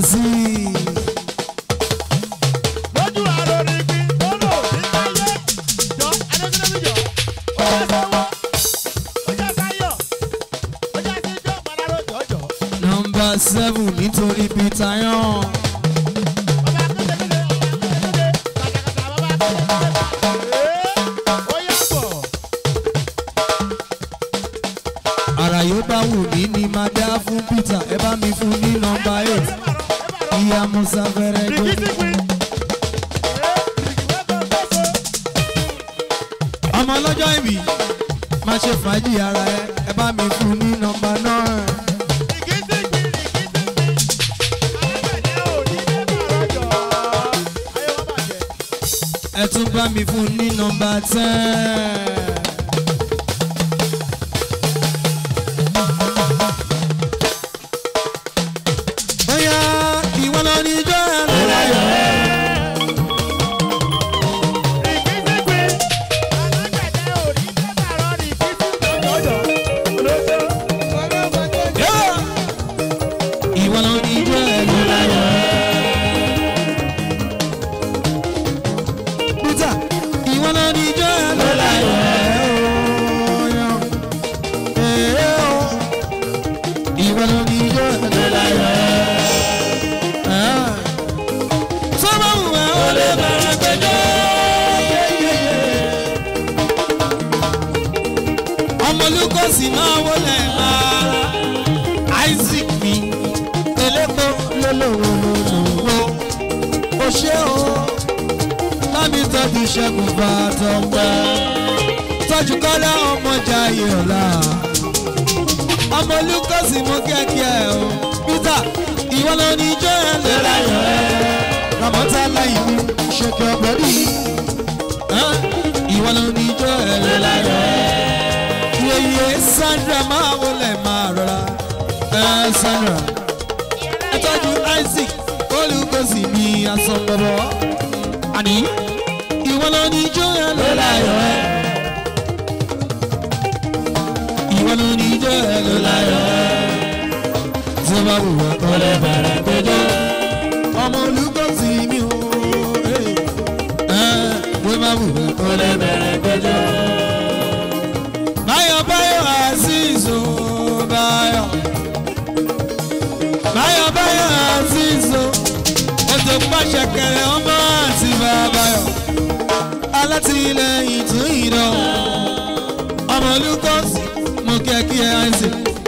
azeez. lójú àrò ní bí tó lò ní káyé jọ adékúnlẹ́bí jọ ó jẹ́ sọ́wọ́ ó jẹ́ sáyọ̀ ó jẹ́ síjọ́ mọ́láró jọ̀jọ̀. nọmba seven nítorí peter yan. bàbá akúndélé ọba akúndélé kàtàkàtà bàbá akúndélé ó yà bọ̀. àrà yóò bá wù mí ni máa dá fún peter ẹ bá mi fún ní nọmba eight ìyá musa fẹrẹ gbé. ọmọ ọlọ́jọ́ ìbí máa ṣe fàájì ara ẹ ẹ bá mi fún ní nọmba náà. ẹ tún bá mi fún ní nọmba ten. bóyá ìwọ lọ ní ijó ẹ lọ́la yọ. ìwọ lọ ní ijó ẹ lọ́la yọ. peter ìwọ lọ ní ijó ẹ lọ́la yọ. ìwọ lọ ní ijó ẹ lọ́la yọ. sọ́mọ́ wù ẹ́ ó lè bẹ̀rẹ̀ gbẹjọ́. ọmọlúkọ̀sí máa wọlé máa isaac mi elépo lólòwòlòwò ó ṣe o lámì tọ́jú ṣẹ́gun fàtọ́ pẹ́ tọ́jú kọ́lá ọmọjà yọ̀ọ̀la ọmọlúkọ̀sí mú kẹ́kẹ́ o peter ìwọ ló ní ijó ẹ̀ lọ́la yọ̀ ẹ́ ramọ́tà lẹ́yìn mi ṣèkè ọ̀gbẹ́rì ìwọ ló ní ijó ẹ̀ lọ́la yọ̀ ẹ́ yeye sandra máa wọlé máa rọra ẹ sandra ẹ tọ́jú isaac olùkọ́sí ní asọ̀gbọ̀bọ̀ àní ìwọ ló ní ijó ẹ ló láyọ̀ ẹ ìwọ ló ní ijó ẹ ló láyọ̀ ẹ tí ó bá wù wá kọ́ lẹ́ bẹ̀rẹ̀ péjọ ọmọ olùkọ́sí mi ò ẹ ẹ tí ó bá wù wá kọ́ lẹ́ bẹ̀rẹ̀ péjọ báyọ̀ báyọ̀ azeez o báyọ̀ báyọ̀ báyọ̀ azeez o ètò pàṣẹ kẹrẹ ọmọ àti bàbáyọ̀ alátìlẹyìn tún ìdán ọmọ olùkọ́sí mo kẹ́ kí ẹ àìsè.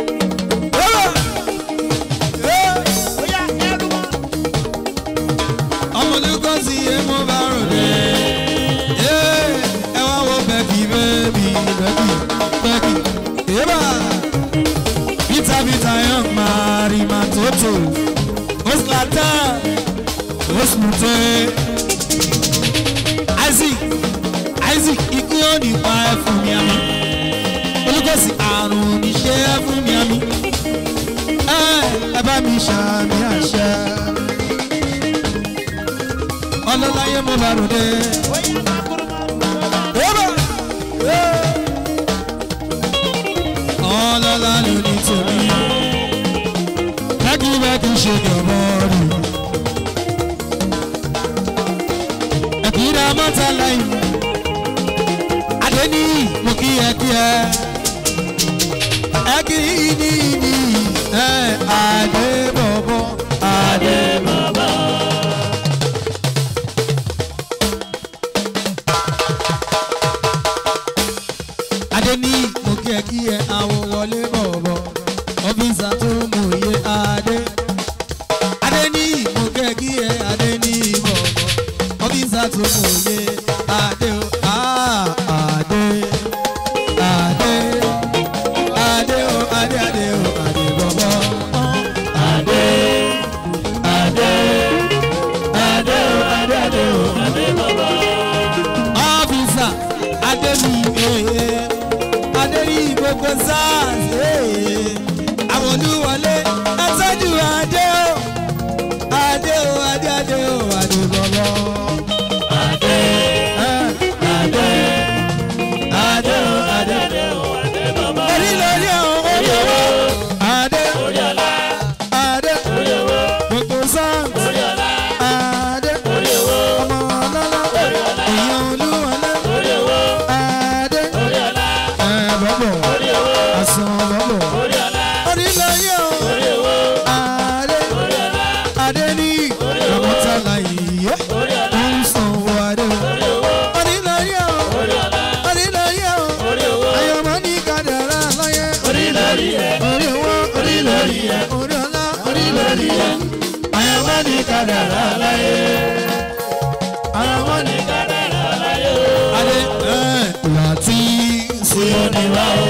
ọmọ olùkọ́sí yẹn mo bá rò dé ẹ wá wo bẹ́ẹ̀kì bẹ́ẹ̀bì bẹ́ẹ̀kì bẹ́ẹ̀kì ébà peter peter young marima toto oslata osmute isaac isaac ikú yóò nípa ẹ fún mi àmì olùkọ́sí àrùn oníṣẹ́ ẹ fún mi àmì ẹ ẹ bá mi ṣàmì àṣẹ ọlọ́láyé mo bá rò dé. ọlọ́lá ló ní tèmi bẹ́ẹ̀kì bẹ́ẹ̀kì ṣe ní ọmọ rí ẹ̀kúrẹ́ mọ́ta lẹ́yìn adéní mo kí ẹ kí ẹ ẹ kí ní ní ẹ adé bọ̀bọ̀ adé bọ̀bọ̀. adéní mo kí ẹ kí ẹ àwọn wọlé bọ̀bọ̀ ọ́fíìsà tó mú iye adé adéní mo kí ẹ kí ẹ adéní bọ̀bọ̀ ọ́fíìsà tó mú iye adé o ah, adé adé adé o adé adé o adé bọ̀bọ̀ adé adé adé o adé adé o adé bọ̀bọ̀ ọ́fíìsà adé mi ee adérí gbogbo sars àwọn olúwọlé ẹtọ́jú adé o adé o adé adé o adé bọ̀bọ̀ adé. wọn ní kádàrá láyé. ara wọn ní kádàrá láyé. adé ẹ̀ láti tí ó ní wá o.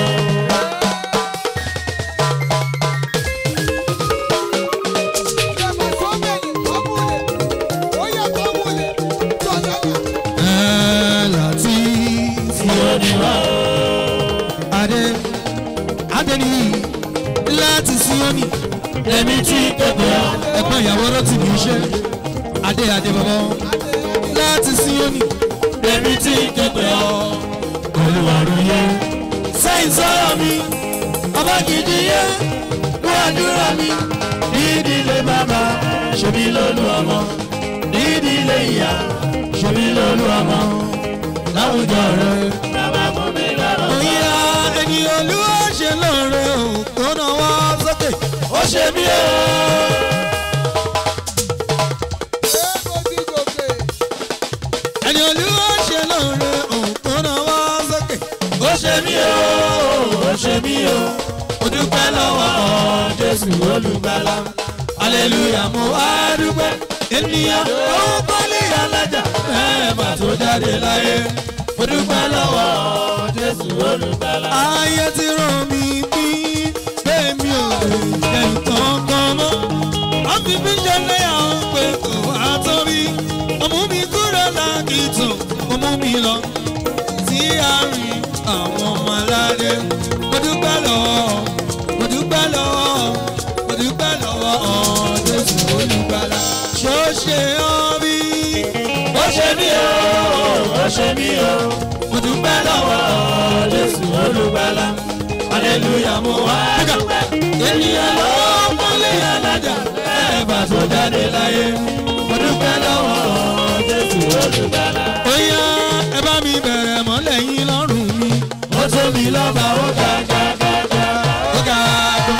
ẹ̀ láti tí ó ní wá o. adé adé ní láti Síónì èmi tí kéde ọ. ẹ̀gbọ́n ìyàwó rántí mi ṣe adé adé bàbá láti Síónì èmi tí kéde ọ. olùwàrú yẹ. sẹ́yìn sọ́rọ̀ mi. ọba gidi yẹ. wọ́n àdúrà mi. nídìílé bàbá ṣèbí lólu ọmọ. nídìílé ìyá ṣèbí lólu ọmọ. láwùjọ rẹ. bàbá fún mi lọ́rọ̀. òyìnbá ẹni olúwa ṣe lóore o tó náà wá sókè ó ṣe mí o. ẹni olúwa ṣe lóore o tó náà wá sókè ó ṣe mí o. ó ṣe mí o. mo dúpẹ́ lọ́wọ́ Jésù olùgbàlà. aleluya mo wá dúpẹ́. ènìyàn ó kọ́lé alájà mẹ́ẹ̀mà tó jáde láyé. mo dúpẹ́ lọ́wọ́ Jésù olùgbàlà. ayé ti rán mi bí bẹ́ẹ̀ mi ò lè jẹ nǹkan kan mọ́ wọ́n fi mí ṣẹlẹ̀ àwọn pé kò wá tó rí ọmú mi kúrò lákìtàn ọmú mi lọ sí àárín àwọn ọmọ aládé mo dúpẹ́ lọ́wọ́ mo dúpẹ́ lọ́wọ́ mo dúpẹ́ lọ́wọ́ Jésù olùgbàlà ṣó ṣe ọ́ bí ó ṣe mí o. ó ṣe mí o. mo dúpẹ́ lọ́wọ́ Jésù olùgbàlà. aleluya mo wá dúpẹ́. ènìyàn ló kọ́lé alájà mẹ́ẹ̀mà tó jáde láyé. mo dúpẹ́ lọ́wọ́ Jésù olùgbàlà. Oya ẹ bá mi bẹ̀rẹ̀ mọ́lẹ̀ yín lọ́rùn mi. ó tó mi lọ́ba ó ga ga ga ga. Ó ga gan.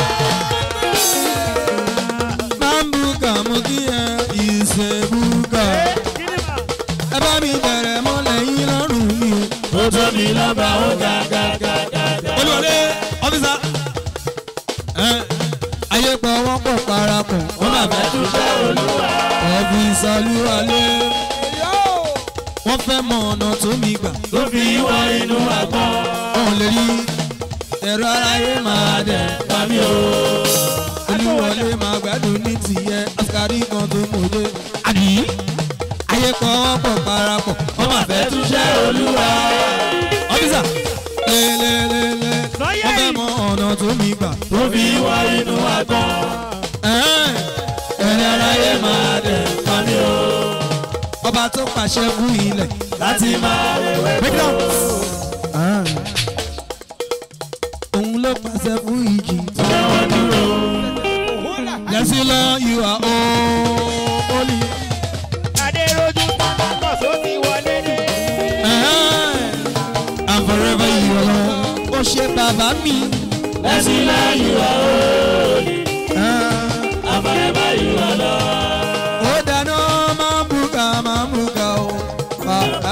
Máa ń bùkà mú kí ẹ ìṣe bùkà. Ẹ bá mi bẹ̀rẹ̀ mọ́lẹ̀ yín lọ́rùn mi. ó tó mi lọ́ba ó ga ga ga ga ga. Olúwọlé ọ́fíìsà. Ẹ ayé pọ̀ wọ́n pọ̀ parapọ̀. Wọ́n máa fẹ́ túnṣe olúwa. ọ́fíìsà olúwalé. Wọ́n fẹ́ mọ ọ̀nà tó mi gbà. tó fi wọ inú àgbọn. Wọ́n lè rí ẹ̀rọ aráyé máa dẹ̀ pa mí o. olúwọlé máa gbádùn ní tìyẹ askari kan tó mòye. àbí ayé pọ̀ wọ́n pọ̀ parapọ̀ wọ́n máa fẹ́ túnṣe olúwa. ọ́fíìsà lélẹ́lẹ́lẹ́ wọ́n fẹ́ mọ ọ̀nà tó mi gbà. tó fi wọ inú àgbọn. Ẹ̀ẹ́n, ẹni aráyé máa dẹ̀ pa mí o. ọba tó pàṣẹ fún ilẹ̀. láti máa wẹ̀wẹ̀ break down. òun ló pàṣẹ fún ìjì. tẹ́wọ̀n dúró. yẹsí lọ you are holy. adéròjú tàbátọ̀ tó ti wọlé dé. and forever you alone. ó ṣe bàbá mi. lẹ́sìn lẹ́yìn wá òòlì. àbẹ̀rẹ̀ yìí wá lọ. ó dáná máa ń bùkà máa ń bùkà o. bàbá.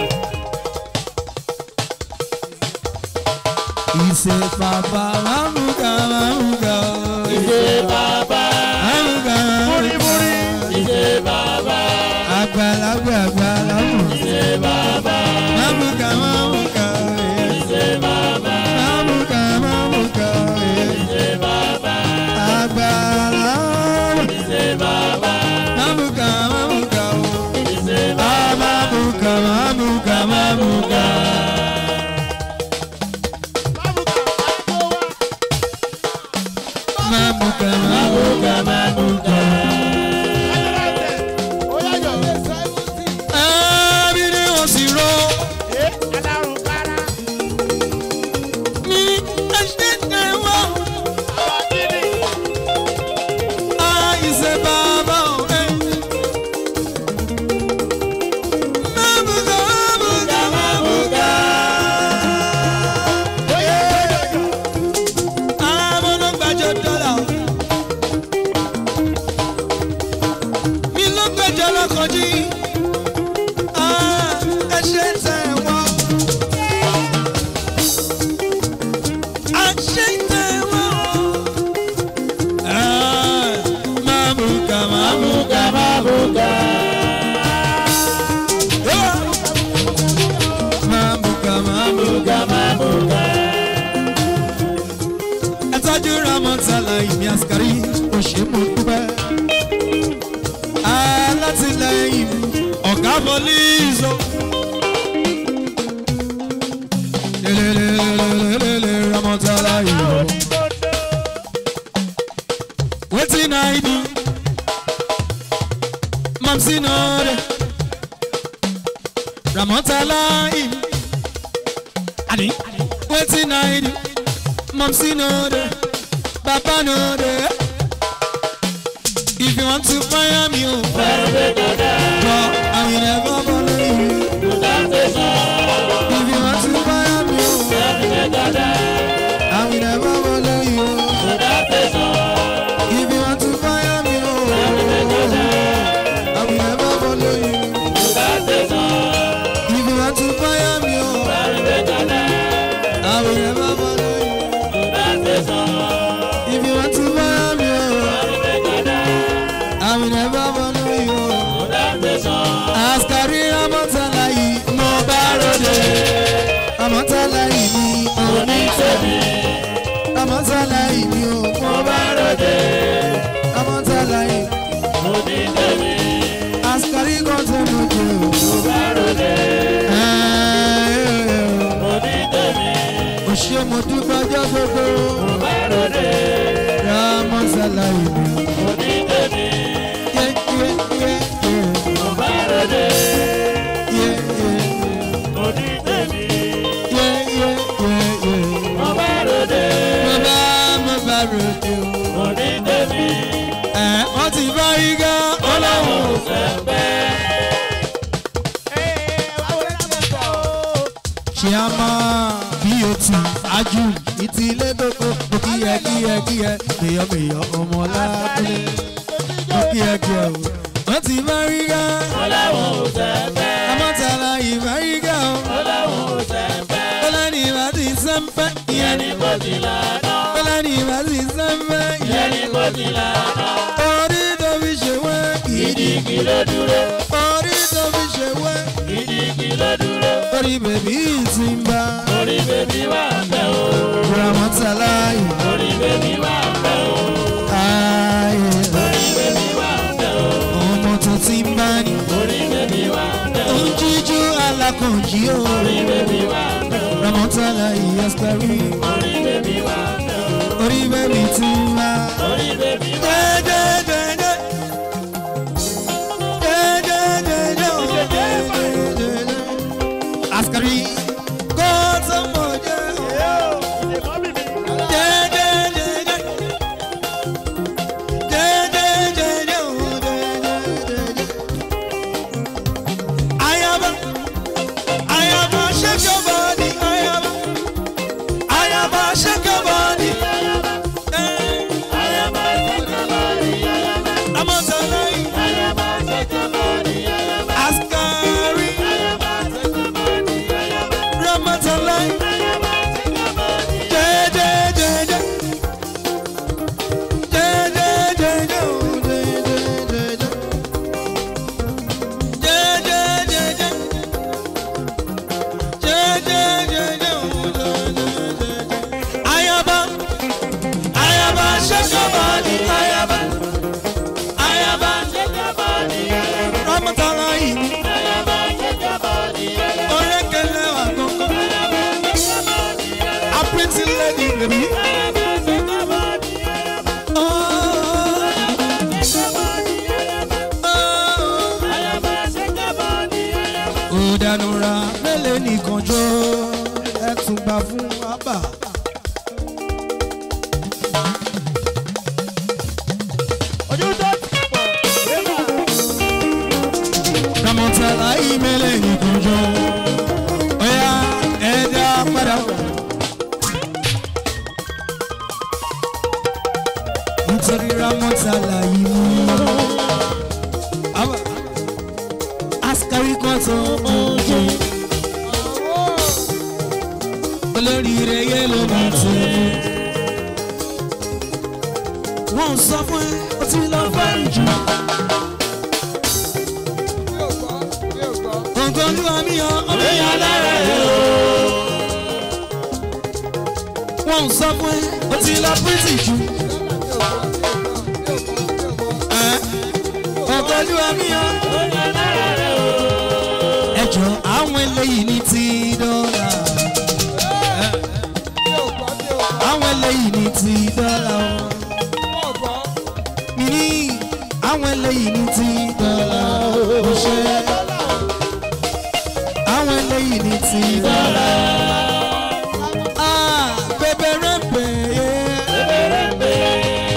ìṣe bàbá máa ń bùkà máa ń bùkà o. ìṣe bàbá. máa ń bùkà máa ń bùkà. ìṣe bàbá. àgbàlagbà àgbàlagbà. ìṣe bàbá. máa ń bùkà máa ń bùkà. ìṣe bàbá. máa ń bùkà máa ń bùkà. ìṣe bàbá. àgbàlagbà. ìṣe bàbá. Mamuka, mamuka, oh. ìṣe Ah, mamuka, mamuka, mamuka. Mamuka, mamuka, mamuka. Ẹbí ni wọ́n sì rọ ní ẹ̀ṣẹ̀ tẹ̀wọ́. Àìsè bàbá ọ̀rẹ́. Mamuka, mamuka, mamuka. Àwọn ló gbàjọ dọ́là. Mi ló gbàjọ lọ́kọ̀ọ́jì. Ah, ẹ ṣe tẹ̀wọ́. A ṣe tẹ̀wọ́. Ah, Mamuka, mamuka, lẹ́yìn mi ọ̀gá bọ́líìsọ. lelelelelelele ramọtala ìlọ. wetin i do mamsi no dey ramọtala ìlọ. ani wetin i do mamsi no dey baba no dey. If you want to fire me, oh, God, I will never follow you. If you want to fire me, oh, I will never follow you. If you want to fire me, oh, I will never follow you. If you want to fire me, oh, I will never follow you. If you want to fire me, oh, I will never follow you. Askari Amọ̀tálá yìí mo bá ròde. Amọ̀tálá yìí ni òní tèmi. Amọ̀tálá yìí ni o mo bá ròde. Amọ̀tálá yìí. Askari kan tẹ mo jẹ o. Mo bá ròde. O ṣe mo dúpẹ́ ọjọ́ gbogbo. Mo bá ròde. Amọ̀tálá yìí ni. Yé yé yé yé. Mo bá ròde. Yé yé yé yé yé yé. Mo bá mo bá ròde o. Ẹ̀ wọ́n ti bá igá ọlọ́run ò fẹ́. Chiama BOT Aju ìtì ilé gbogbo mo kí ẹ kí ẹ kí ẹ mèyọ mèyọ ọmọ lábúlé mo kí ẹ kí ẹ o. Wọ́n ti bá igá amọ̀tàlá ìbá igá o. Bọ́lá ni ìbá ti sẹ́ńpẹ́ ìyẹn ni Bọ́lá ni ìbá ti sẹ́ńpẹ́ ìyẹn ni orí tó fi ṣe wẹ́ gidigidi orí tó fi ṣe wẹ́ orí bèbí ti ń bá ramọ́tàlá ìbá ayé ọmọ tó ti ń bá ní òun jíjú alákànjí o ramọ́tàlá ìyẹ́sítẹ́rì orí bèbí ti ń bá. Jẹ́jẹ́jẹ́jẹ́. Jẹ́jẹ́jẹ́jẹ́ o, jẹ́jẹ́jẹ́jẹ́. Askari kó tó mọ̀ jẹ́ o. Jẹ́jẹ́jẹ́jẹ́. Jẹ́jẹ́jẹ́jẹ́ o, jẹ́jẹ́jẹ́jẹ́. Ayaba, ayaba, shake your body, ayaba. Ayaba, shake your body. Eh, Amọ̀tàláyé, Askari, Ramọ̀tàláyé. Jẹ́jẹ́jẹ́jẹ́. Jẹ́jẹ́jẹ́jẹ́ o, jẹ́jẹ́jẹ́jẹ́. Jẹ́jẹ́jẹ́jẹ́. Jẹ́jẹ́jẹ́jẹ́ o, jẹ́jẹ́jẹ́jẹ́. Ayaba, ayaba, shake your body, ayaba. Ayaba, Ramọ̀tàláyé. Orékèlè wà gbọ̀ngàn. A pretty lady, baby. Oh, oh. Ó dànù ra mélòó nìkan jọ ẹ tún gbà fún àbá. Ramọ̀tàlá yìí mélòó nìkan jọ ọ̀yà ẹ̀dá padà. Nítorí Ramọ̀tàlá yìí mú. Àbá. Askari kan tó oúnjẹ. Olórí rẹ̀ yẹ ló máa tó. Wọ́n sọ fún ẹ, ó ti lọ fẹ́ jù. Nǹkan olúwa mi yan, ọmọ ìyá lára ẹ̀ o. Wọ́n sọ fún ẹ, ó ti lọ pírítì jù. Ẹ́, Nǹkan olúwa mi o. ẹ jọ àwọn eléyìí ní ti dọ́là. àwọn eléyìí ní ti dọ́là o. mi ní àwọn eléyìí ní ti dọ́là o. ṣe àwọn eléyìí ní ti dọ́là. Ah, bẹ̀bẹ̀rẹ̀ bẹ̀yẹ.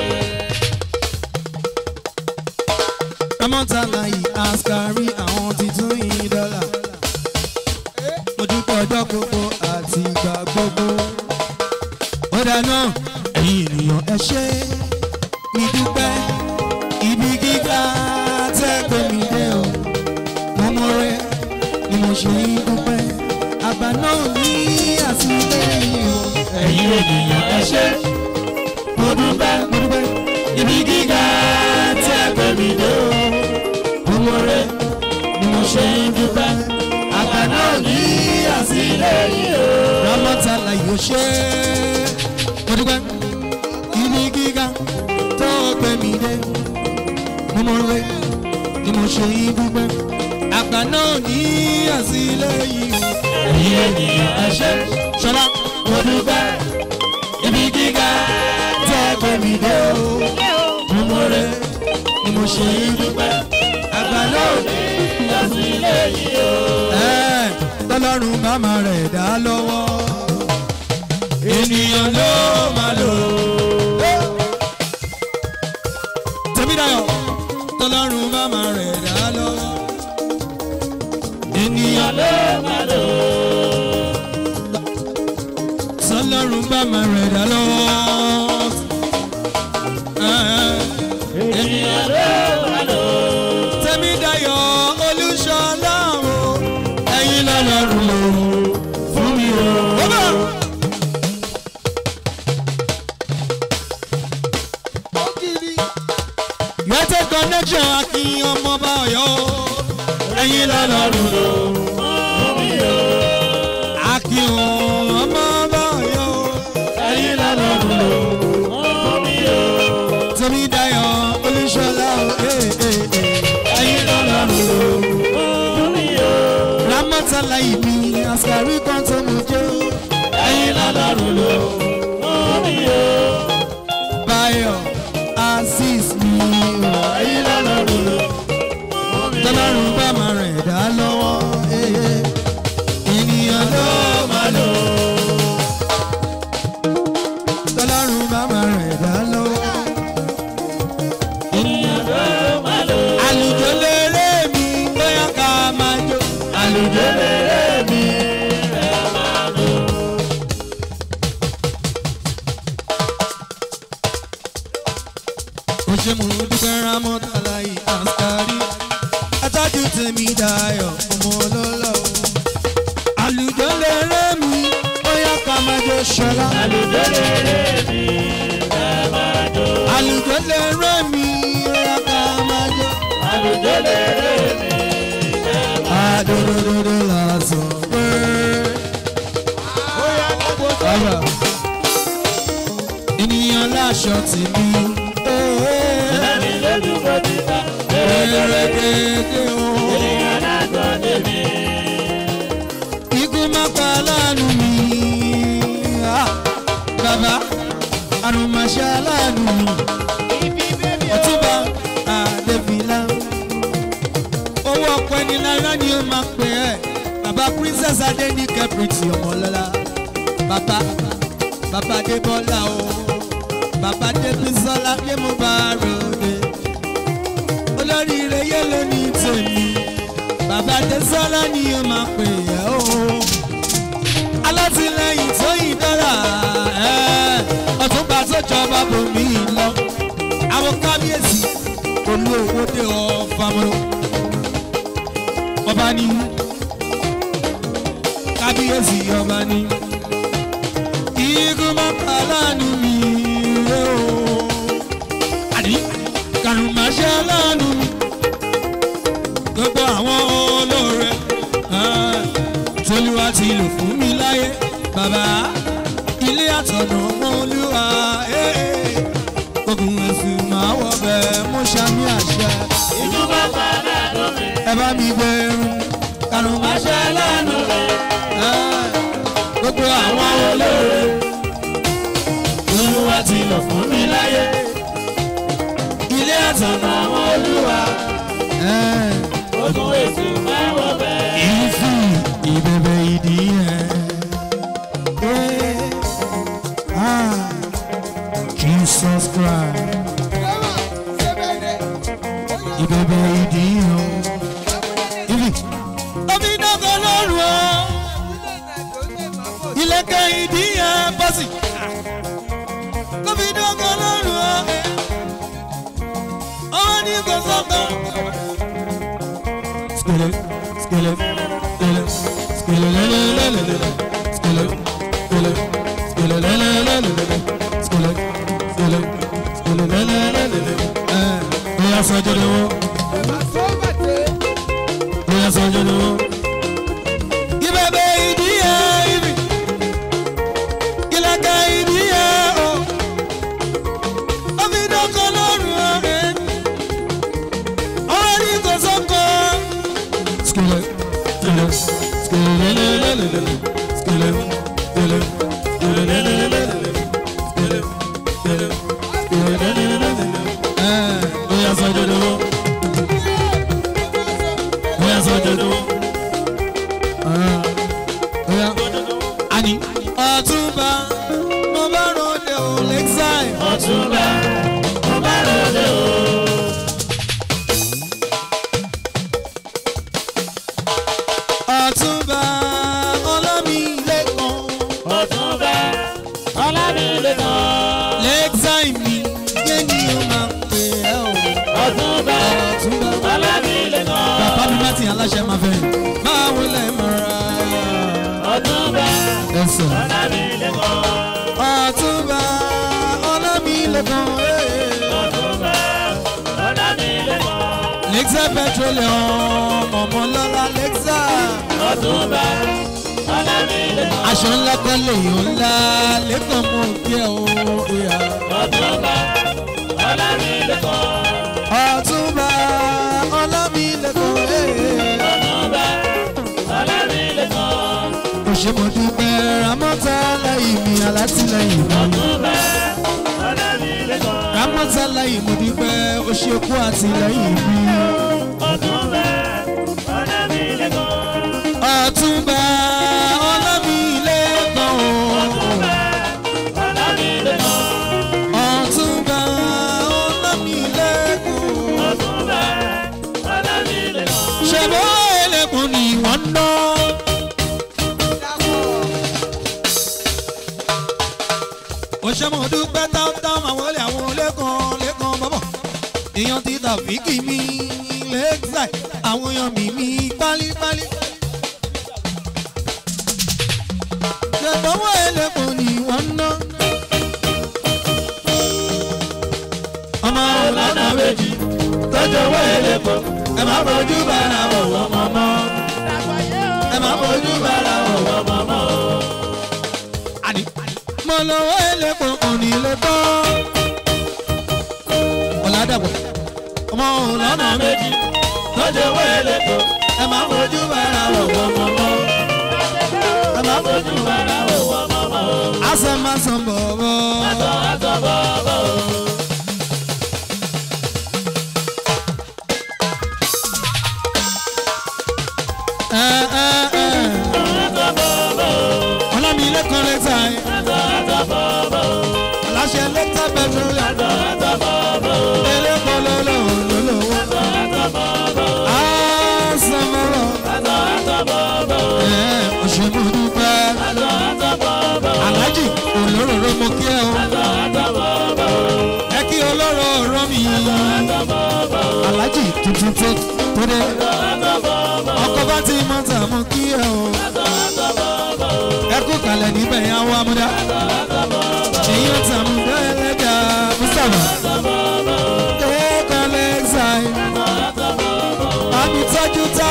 Ramọ́tàlá yìí àṣkárí àwọn ti tún yín dọ́là. Mo dúpẹ́ ọjọ́ gbogbo àti ìgbà gbogbo. Ó dáná ẹ̀yin ènìyàn ẹ ṣé mi dúpẹ́ ibi gíga tẹ́ gbé mi dé o. Mo mọ rẹ ni mo ṣe ń dúpẹ́. Àgbà náà ní àtìlẹ́yìn o. ẹ̀yin ènìyàn ẹ ṣé mo dúpẹ́ Mo dúpẹ́ ibi gíga tí ẹ gbé mi dé o gbogbo rẹ ni mo ṣe ń dúpẹ́ àgbà náà ní àtìlẹ́yìn o. Ramọ́tàlá yóò ṣe é. Mo dúpẹ́ ibi gíga tó gbé mi dé. Mo mọ rẹ ni mo ṣe ń dúpẹ́. Àgbà náà ní àtìlẹ́yìn o. ẹ̀yin ènìyàn ẹ ṣé Ṣọlá mo dúpẹ́ ibi gíga tí ẹ gbé mi dé o gbogbo rẹ ni mo ṣe ń dúpẹ́. Àgbà náà ní àtìlẹ́yìn o. ẹ̀ tọ́lọ́run bá máa rẹ̀ dá lọ́wọ́. Ènìyàn ló máa lò. Tẹ̀mídàyọ̀ tọ́lọ́run bá máa rẹ̀ dá lọ́wọ́. Ènìyàn ló máa lò. Tọ́lọ́run bá máa rẹ̀ dá lọ́wọ́. ènìyàn ló máa lò. Tẹ̀mídàyọ̀ Olúṣọlá o. Ẹ̀yin lọ́lọ́run lò fún mi o. Bọ́bá. United connection akin ọmọọba Ọ̀yọ́ ẹ̀yin lọ́lọ́run lò akin ọmọọba Ọ̀yọ́ ẹ̀yin lọ́lọ́run lò fún mi o. Tẹ̀mídàyọ̀ Olúṣọlá o eh, eh, eh. ẹ̀yin lọ́lọ́run lò fún mi o. Ramọ́tàlá ìbí àṣàrí kan tó mú jẹ́ ẹ̀yin lọ́lọ́run lò fún mi o. Báyọ̀ Azeez mi o ẹ̀yin lọ́lọ́run lò fún mi o. tọ́lọ́run bá máa rẹ̀ dá lọ́wọ́ eh, eh. ènìyàn ló máa lò tọ́lọ́run bá máa rẹ̀ dá lọ́wọ́. ènìyàn ló máa lò. àlùjọ lérè mi bóyá ká máa jó. àlùjọ lèrè mi ẹ máa lò. ó ṣe mú dúpẹ́ rámọ́tàlá yìí àṣkárí atájú tèmi dayọ̀ ọmọ ọlọ́lọ́ o. àlùjọ lérè mi bóyá ká máa jó ṣọlá. àlùjọ lèrè mi ẹ máa lò. àlùjọ lérè mi bóyá ká máa jó. àlùjọ lèrè mi ẹ máa lò. Adódódódó la sọ pé. Bàbá ènìyàn láṣọ tì mí. ẹ̀mí lójú bó ti bá. Ẹ̀rẹ̀gẹ̀dẹ̀ o. ènìyàn náà gbọ́ débi. Ikú má pa láàánú mi. Ah, Bàbá àrùn máa ṣe aláàánú mi. Ọ̀túnba Adébílá. Owó ọ̀pọ̀ ẹni lára ni ó máa pè ẹ́. Bàbá Princess Adéníkẹ́ Pretty Ọmọlọ́lá. Bàbá Bàbá Adébọ́lá o. Bàbá Débísọ́lá yé mo bá ròde. Olóríire yé ló ní tèmi. Bàbá Désọ́lá ni ó máa pè ẹ́ o. Alátìlẹyìn tó yìn dọ́là. ẹ́, Ọ̀túnba tó jọba bòmí lọ. Àwọn kábíyèsí olú owó dé ọ̀fà mọ́. Ọba ní kábíyèsí ọba ní. Igun mọ́ta lánàá mi rè o. Àní kàrùn máa ṣe lánàá mi. Gbogbo àwọn olóore ah, tolúwa ti lò fún mi láyé. Bàbá ilé àtọ̀nà ọmọ olúwa. eh, eh. Ogun èsì máa wọ̀ bẹ́ẹ̀ mú sàmì àṣẹ. ìjọba bá mi gbẹrun karùn-ún má ṣe lẹ́nu rẹ̀ gbogbo àwọn olóore olúwa ti lọ fún mi láyé ilé àtọ̀nà àwọn olúwa. ogun ètò máa wọ bẹ́ẹ̀. ìfì ìbẹ̀bẹ̀ ìdí yẹn. Ah, Jesus Christ ìbẹ̀bẹ̀ ìdí yẹn. ìfì omi dọ́gọ̀ lọ́rùn ọ́ ilẹ̀kẹ̀ ìdí yẹn bọ́sì. omi dọ́gọ̀ lọ́rùn ọ́ ọmọ ní kò sọ́kàn. Skele, skele, skele, skele, le, le, le, le, le, le. Skele, skele, skele, le, le, le, le, le, le. Skele, skele, skele, le, le, le, le, le. Eh, bóyá sọ́jọ́ ni wọ́n. Bóyá sọ́jọ́ ni wọ́n. Ìbẹ̀bẹ̀ ìdí ẹ̀ ibi. Ìlẹ̀kẹ̀ ìdí ẹ̀ o. Omi dọ́kọ̀ lọ́rùn ọ̀rẹ́. Ọ̀rẹ́ ní kò sọ́kọ̀. Skele, skele, skele, le, le, le, le, le, le. Skele, skele, skele, le, le, le, le, le, le. Skele, skele, skele, le, le, le, le, le, le. Eh, bóyá sọ́jọ́ ni wọ́n. Bóyá sọ́jọ́ ni wọ́n. Ah, bóyá. Àní. Ọ̀túnba, mo bá ròde ò lẹ́ksáì. ọ̀túnba mo bá ròde o. Ọ̀túnba, ọlọ́mi lẹ́kàn. ọ̀túnba ọlámilẹ́kan. Lẹ́ksáì mi, yé ni o máa pè ẹ́ o. ọ̀túnba Ọ̀túnba. ọlámilẹ́kan. Bàbá mi bá ti aláṣẹ máa fẹ́. Máa wọlé mọ́ra. ọ̀túnba Ẹ̀sọ̀. ọlámilẹ́kan. Ọ̀túnba, ọlọ́mi lẹ́kàn. ọ̀túnba ọlámilẹ́kan. Lexia petroleum, ọmọlọ́lá Lexia. ọ̀túnba ọlámilẹ́kan. Aṣọ ńlá kan lèyàn ńlá lẹ́kàn mú kí ẹ o. ìyá. ọ̀túnba ọlámilẹ́kan. Ọ̀túnba, ọlọ́mi lẹ́kàn. ọ̀túnba ọlámilẹ́kan. Kò ṣe mo dúpẹ́ Ramọ́tà lẹ́yìn mi alátìlẹyìn mi. ọ̀túnba ọlámilẹ́kan. Ramọ́tà lẹ́yìn mo dúpẹ́ ó ṣe kú àtìlẹyìn mi. ọ̀túnba ọlámilẹ́kan. Ọ̀túnba, ọlọ́mi lẹ́kàn o. ọlámilẹ́kan. Ọ̀túnba, ọlọ́mi lẹ́kàn o. ọ̀túnba ọlámilẹ́kan. ṣebó ẹlẹ́kùn ni wọ́n ń ná. ó ṣe mo dúpẹ́ táwọn àwọn olè àwọn lẹ́kàn lẹ́kàn bọ́bọ̀ èèyàn ti tàfíkì mi lẹ́gbàá àwọn èèyàn mi mi pálípálí. ṣèbọ̀wọ́ ẹlẹ́kùn ni wọ́n ń ná. ọmọ ọlọ́nà méjì tọ́jú owó elépo ẹ má fojú bára wọ̀ wọ́n mọ́ mọ́. ẹ má fojú bára wọ̀ wọ́n mọ́ mọ́. àní mo lọ́wọ́ ẹlẹ́pọ̀ òní lè bọ́. ọ̀làdàpọ̀ ọmọ ọlọ́nà méjì tọ́jú owó elépo ẹ má fojú bára wọ̀ wọ́n mọ́ mọ́. ẹ má fojú bára wọ̀ wọ́n mọ́ mọ́. àṣẹ máa sàn bọ̀ bọ̀. àtọ̀ àtọ̀ bọ̀bọ̀ o. ẹ ẹ ẹ àtọ̀ bọ̀bọ̀ o. ọlọ́mi lẹ́kọ̀ọ́ lẹ́tà ẹ̀ àtọ̀ àtọ̀ bọ̀bọ̀ o. aláṣẹ lẹ́tà pẹ̀trólì àtọ̀ àtọ̀ bọ̀bọ̀ o. ẹlẹ́kọ̀ọ́ lọ́lọ́wọ́ lọ́lọ́wọ́. àtọ̀ àtọ̀ bọ̀bọ̀ o. àṣẹ mọ́rọ̀. àtọ̀ àtọ̀ bọ̀bọ̀ o. ọ̀ṣẹ́mọ̀dúpẹ́ àtọ̀ àtọ̀ bọ̀bọ̀ o. alájì olóróró mo kí ẹ o àtọ̀ àtọ̀ bọ̀bọ̀ o. ẹ kí olóró ọ̀rọ̀ mi àtọ̀ bọ̀bọ̀ o. alájì tuntun tó tó dé àtọ̀ bọ̀bọ̀ o. ọkọ̀ bá ti mọ̀ tà mo kí ẹ o àtọ̀ àtọ̀ bọ̀bọ̀ o. ẹ kú kalẹ̀ níbẹ̀ yẹn àwọn amúdá èyí ó tà mú bẹ́ẹ̀ lẹ́gà mustapha ẹ̀ẹ́kọ́ lẹ́gàì àmì tọ́jú tá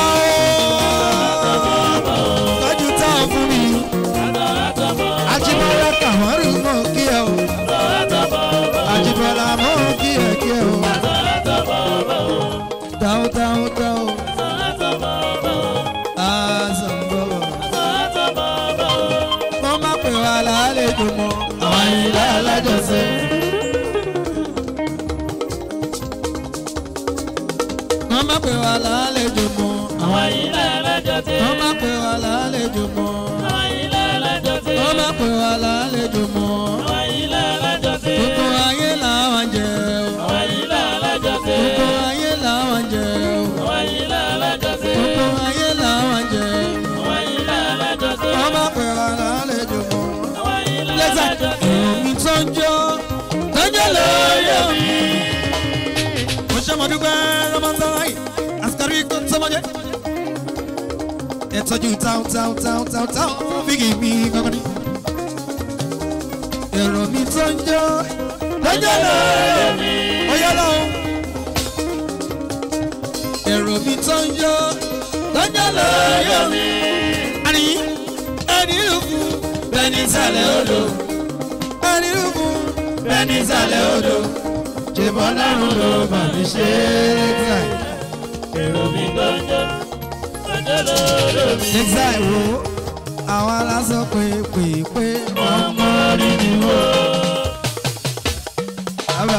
ó tọ́jú tá ó fún mi Ajíbọ́lá kàmọ́rù mọ̀ kí ẹ o Ajíbọ́lá mọ̀ kí ẹ kí ẹ o dáó dáó dáó alájọsẹ. wọ́n má pè wá lálejò mọ́. àwọn ilé alájọsẹ. wọ́n má pè wá lálejò mọ́. àwọn ilé alájọsẹ. wọ́n má pè wá lálejò mọ́. àwọn ilé alájọsẹ. gbogbo ayé làwọn jẹ o. àwọn ilé alájọsẹ. gbogbo ayé làwọn jẹ o. àwọn ilé alájọsẹ. gbogbo ayé làwọn jẹ o. àwọn ilé alájọsẹ. wọ́n má pè wá lálejò mọ́. àwọn ilé lẹ́sà alájọsẹ. omi tó ń jó tó ń jó lóye mi. mo ṣe mo dúpẹ́ rọ́mọ́tàláì àsìkárí kò tó mọ́jẹ́. ẹ tọ́jú táwọn táwọn táwọn táwọn táwọn fíkì mi kankan ní. èrò mi tó ń jó tó ń jó lóye mi. ó yọ lọ́wọ́. èrò mi tó ń jó tó ń jó lóye mi. àní ẹni ìlú bẹ́ẹ̀ ní sàlẹ̀ odò ẹni ìlú bẹ́ẹ̀ ní sàlẹ̀ odò ṣèbọn lọ́rùn ló bà mí ṣe é. èrò mi gbọ́njọ́ gbọ́njọ́ lọ́dọ̀ mi. nígbà ìwò àwọn aláṣọ pé pé pé ọmọ rí mi wò. bàbá.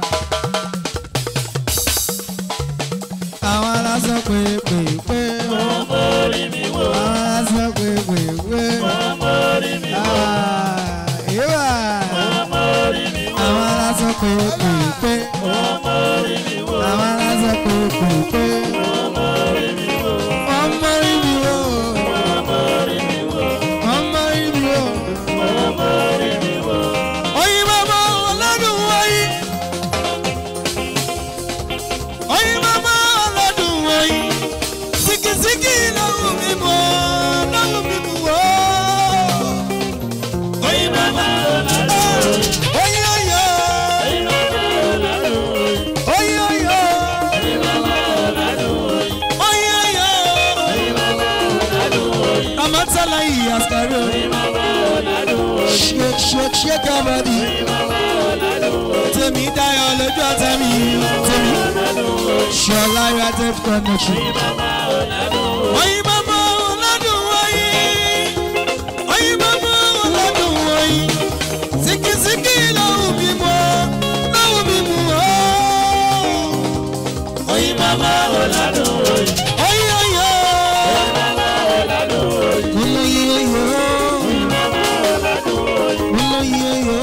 àwọn aláṣọ pé pé pé ọmọ rí mi wò. àwọn aláṣọ pé pé pé ọmọ rí mi wò. ìwà ọmọ rí mi wò. àwọn aláṣọ pé pé pé ọmọ rí mi wò. àwọn aláṣọ pé pé pé ọmọ rí mi wò. ọmọ rí mi wò ọmọ rí mi wò. ọmọ rí mi wò. ọmọ rí mi wò. oyin mama ọlọ́dún oyin oyin mama ọlọ́dún oyin sikisiki lọ́wọ́ mi mọ́ lọ́wọ́ mi mú wọ́. oyin mama ọ̀làdùn. oyin oyo oyin mama ọ̀làdùn. oyin oyo oyin mama ọ̀làdùn. oyin oyo oyin mama ọ̀làdùn. amatala yìí àsìkárò oyin mama ọ̀làdùn. ṣe ṣe ṣe kábàdì tèmi dayọ̀ lójú ọ̀tá mi tèmi ṣọlá united connection. oyin mama ọlọ́dún oyin oyin mama ọlọ́dún oyin sikisiki lọ́wọ́ mi mọ́ lọ́wọ́ mi mú ọ́. oyin mama ọ̀làdùn. oyin oyo olóyin oyo olóyin oyo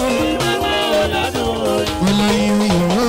olóyin oyo.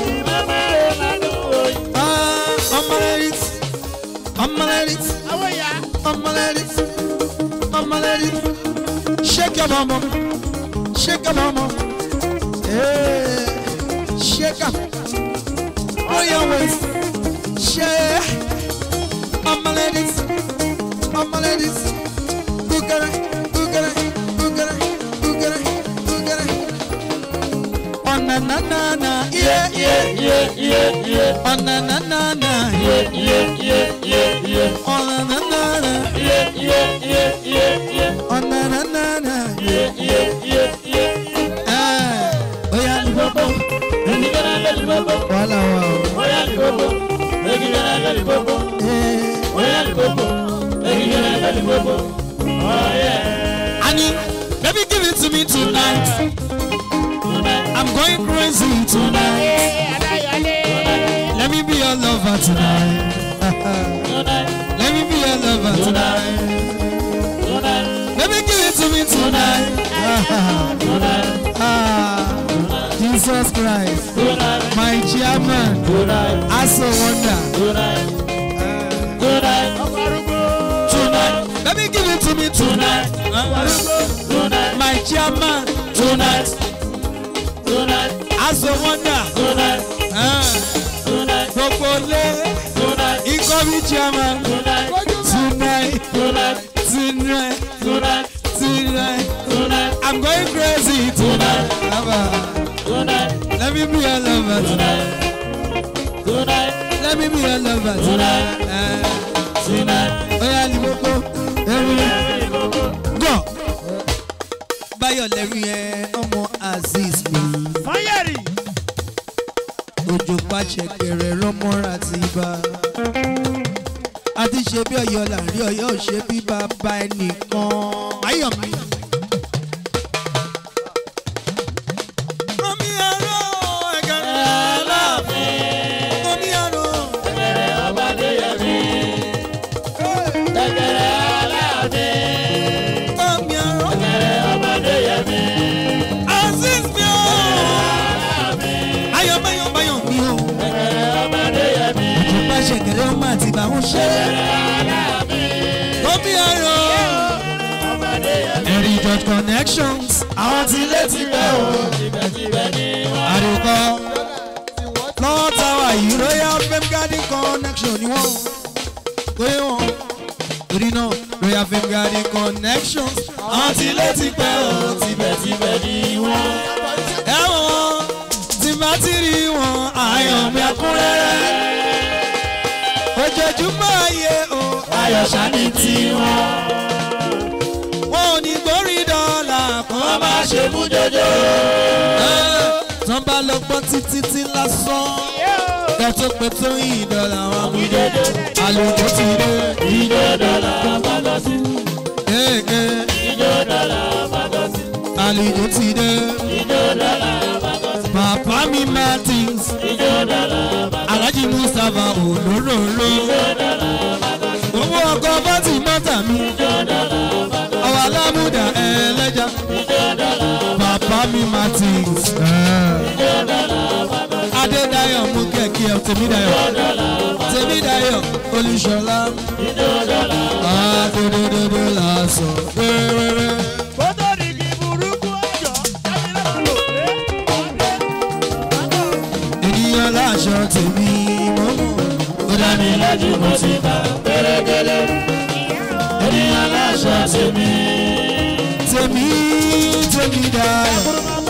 Ah, omelette, omelette, omelette, omelette. Shake your mama, shake your mama. Hey, shake up. On your waist, shake. Omelette, omelette. Boogara, boogara, boogara, boogara, boogara. Oh na na na na, yeah yeah. Yeah, yeah, yeah, Oh na na na na, yeah. yeah, yeah, yeah, yeah. Oh na na na na. Yeah, yeah, yeah, yeah, yeah. Oh na na na na. Yeah, yeah, yeah, yeah. Eh, oya ni Bobo, egi gara leli bobo. wàhálà wa o. Oya li bobo, egi gara leli bobo. Eh, Oya li bobo, egi gara leli bobo. Oh yeah. Ani, baby give it to me tonight. I'm going crazy tonight. Let me be your lover tonight. Let me be your lover tonight. Baby give it to me tonight. Ah, Jesus Christ, my chairman, I so wonder. Tonight, baby give it to me tonight. My chairman, tonight, I so wonder. Ah, Gbogbo lé ikọ́ mi chairman tonight, tonight, tonight. I'm going crazy tonight. Lover. Let me be your lover tonight. Let me be your lover tonight. Eh, Oya ni mo kó ẹrú gọ̀. Báyọ̀ lẹ́rú yẹn ọmọ Azeez mi. Fáyẹ̀rì. Òjò pàṣẹ kẹrẹ rọmọra ti bá. A ti ṣe bí Ọ̀yọ́ láàrin Ọ̀yọ́ ò ṣe bí bàbá ẹnìkan. Ayọ̀ mi. ló má ti bá wọn ṣe. Gómìn ayọ̀. Ẹ̀rí George connections. Àwọn tí ilé ti pẹ́ o. Àdùkọ. Lọ́wọ́ táwa yìí Royal Fame Garden connection ni wọ́n. Pé wọ́n. Torí náà Royal Fame Garden connections. Àwọn tí ilé ti pẹ́ o. Tibẹ̀tibẹ̀ ni wọ́n. Ẹ̀wọ̀n tí bá ti rí wọn ayọ̀ mi ẹ̀kúnrẹ́rẹ́. Ojoojúmọ́ ayé o. Ayọ̀ ṣáni tiwọn. Wọn ò ní gbórí dọ́là kan máa ṣe mú jọjọ. Tán bá lọ gbọ́ títí tí lásán. Kẹ́tọ́ pé tó yìn dọ́là wọn mú jọjọ. Àlùkò ti dé. Ìjọ dọ́là bá lọ sí. Kéèké. Ìjọ dọ́là bá lọ sí. Àlùkò ti dé. Ìjọ dọ́là bá lọ sí. Pàpá mi Martins. Ìjọ dọ́là bá lọ sí. Alhaji Mustapha Olóróró. Owó ọkọ̀ bọ́tì mọ́tà mi. Ọwọ́ alámúdà ẹlẹ́jà. Pàpá mi Martins. Adédayọ̀ mú kẹ̀kẹ́ ẹ̀ Tèmídayọ̀. Tèmídayọ̀ Olúṣọlá. Adédédédé lásán. Wẹ́rẹ́wẹ́rẹ́. Kótó ní kí burúkú ọjọ́ jáde lọ́wọ́ Ènìyàn láṣọ tèmi mọ́mọ́. Ó dá mi lójú mo ti bá pẹ́rẹ́gẹ́lẹ́. Ènìyàn láṣọ tèmi. Tèmi tèmi dayọ̀.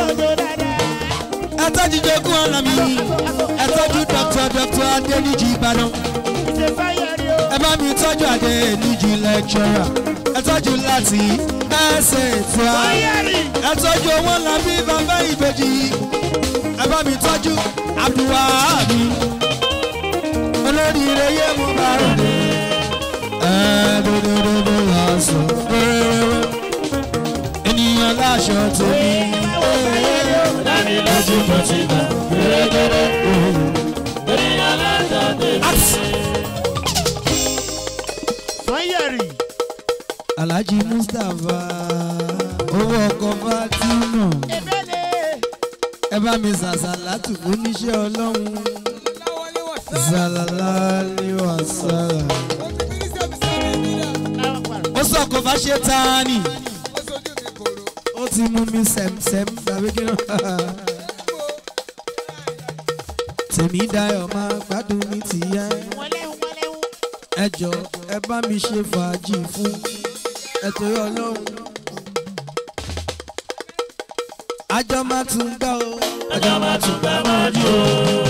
Ẹ tọ́jú jogún ọ̀la mi. Ẹ tọ́jú Dr. Dr. Adéníjì Ìbàdàn. Ẹ bá mi tọ́jú Adéníjì lecturer. Ẹ tọ́jú láti ẹsẹ̀ ìtura. Ẹ tọ́jú owó ńlá bí bàbá ìbejì. Ẹ bá mi tọ́jú Abdulwahabi. Olórí ire yé mo bá rò dé. Ẹ dòdòdòdò lásán. Wẹ́rẹ́wẹ́rẹ́. Ènìyàn láṣọ tèmi. Dání lójú mo ti bá gẹ́gẹ́rẹ́. Ènìyàn láṣọ tèmi. Sanyẹ̀rì. Alhaji Mustapha owó ọkọ̀ Fatima Ebele. ẹ bá mi sàṣàlátù oníṣẹ́ ọlọ́run zàlálàlì wàsálà. ó sọ̀kò bá ṣe tání ó ti mú mi sẹ̀msẹ̀m tàbí kí ló tèmi dayọ̀ máa gbádùn ní tìyẹ́ ẹ jọ ẹ bá mi ṣe fàájì fún ẹtọ́ ọlọ́run àjọ máa tún gbà ó. Ọjọ́ máa tún gbà máa jù ú.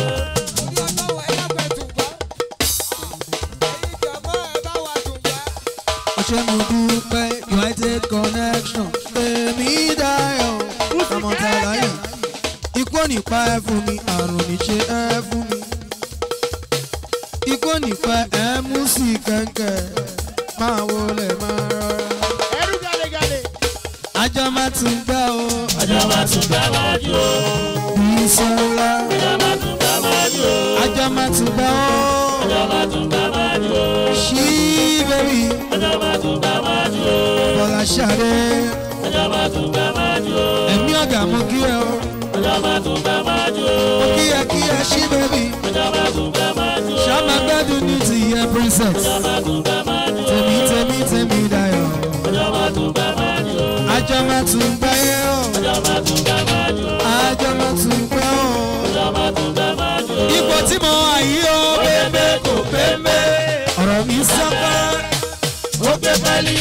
ṣé mo dúpẹ́ united connection tèmi dayọ̀ ọmọtàláyà ikú ò ní pa ẹ́ fún mi àrùn ní ṣe ẹ́ fún mi ikú ò ní pa ẹ́ mú sí kẹ̀kẹ́ máa wọlé máa rọra Ẹrú gàlégàlé. àjọ máa tún gbà ó Ọjọ́ máa tún gbà máa jù ú. bísọ́lá Ọjọ́ máa tún gbà máa jù ú. àjọ máa tún gbà ó Ọjọ́ máa tún gbà máa jù ú. ṣí bẹ́bí Ọjọ́ máa tún gbà máa jù ú. bọ́lá ṣàdé Ọjọ́ máa tún gbà máa jù ú. ẹ̀mí ọ̀gá mo kí ẹ o Ọjọ́ máa tún gbà máa jù ú. mo kí ẹ kí ẹ ṣí bẹ́bí Ọjọ́ máa tún gbà máa jù ú. ṣàmà gbẹ́dùn ní tìyẹ princess. Ọjọ́ máa tún gbà máa jù ú. tèmi tèmi tèmi dayọ̀ Ọjọ́ máa tún gbà máa jù ú. àjọ máa tún gbẹ́ yẹ́ o Ọjọ́ máa tún gbà máa jù ú. àjọ máa tún gbẹ́ o. Ọjọ́ máa tún gbà máa jù ú. ipò tí mo wà yìí o Pépé kò pépé. ọ̀rọ̀ mi sọ́kọ́ Ó gbé pálí.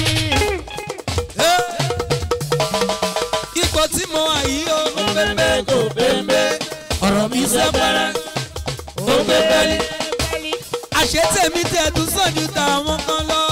ipò tí mo wà yìí o Pépé kò pépé. ọ̀rọ̀ mi sọ́kọ́ Ó gbé pálí. àṣé tèmi tẹ̀ tún sàn ju tàwọn kan lọ.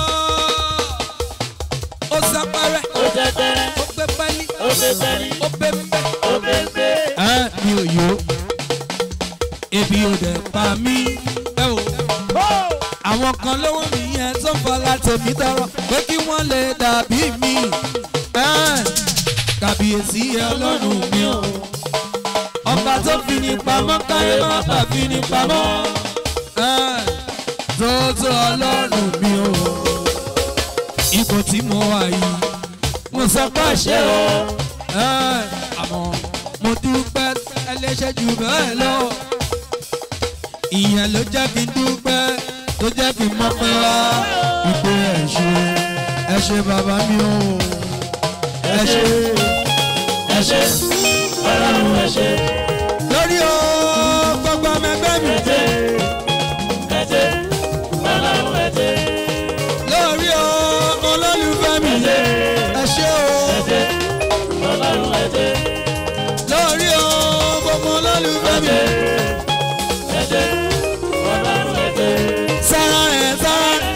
ó sápárẹ̀ Ó tẹ́tẹ́rẹ́. ó gbé pẹ́lí Ó gbé pálí. ó gbé mbẹ́. Ó pépé. ẹ mi ò yó ebi ò dẹ̀ pa mí ẹ o. àwọn kan lówó mi yẹn tó fọlá tèmi tọrọ pé kí wọ́n lè dàbí mi. Ẹ́ẹ̀, kàbíyèsí ọlọ́run mi o. ọba tó fi ní pamọ́ káyé má bà fi ní pamọ́. Ẹ́ẹ̀, tó tó ọlọ́run mi o. ipò tí mo wà yìí mo sọ pé ṣé o. Ẹ́ẹ̀, àmọ́ mo dúpẹ́ ẹlẹ́ṣẹ̀ jù bẹ́ẹ̀ lọ ìyẹn ló jẹ́ kí n dúpẹ́ tó jẹ́ kí n mọ̀ pé wá ìpè ẹ̀ ṣe ẹ ṣe bàbá mi o ẹ ṣe ẹ ṣe ọlọ́run ẹ ṣe lórí o gbogbo ọmọ ẹgbẹ́ mi ẹ ṣe ẹ ṣe ọlọ́run ẹ ṣe lórí o olólùfẹ́ mi ẹ ṣe ẹ ṣe o ẹ ṣe ọlọ́run ẹ ṣe lórí o gbogbo olólùfẹ́ mi ẹ ṣe ọlọ́run ẹ ṣe. sára rẹ̀ sára rẹ̀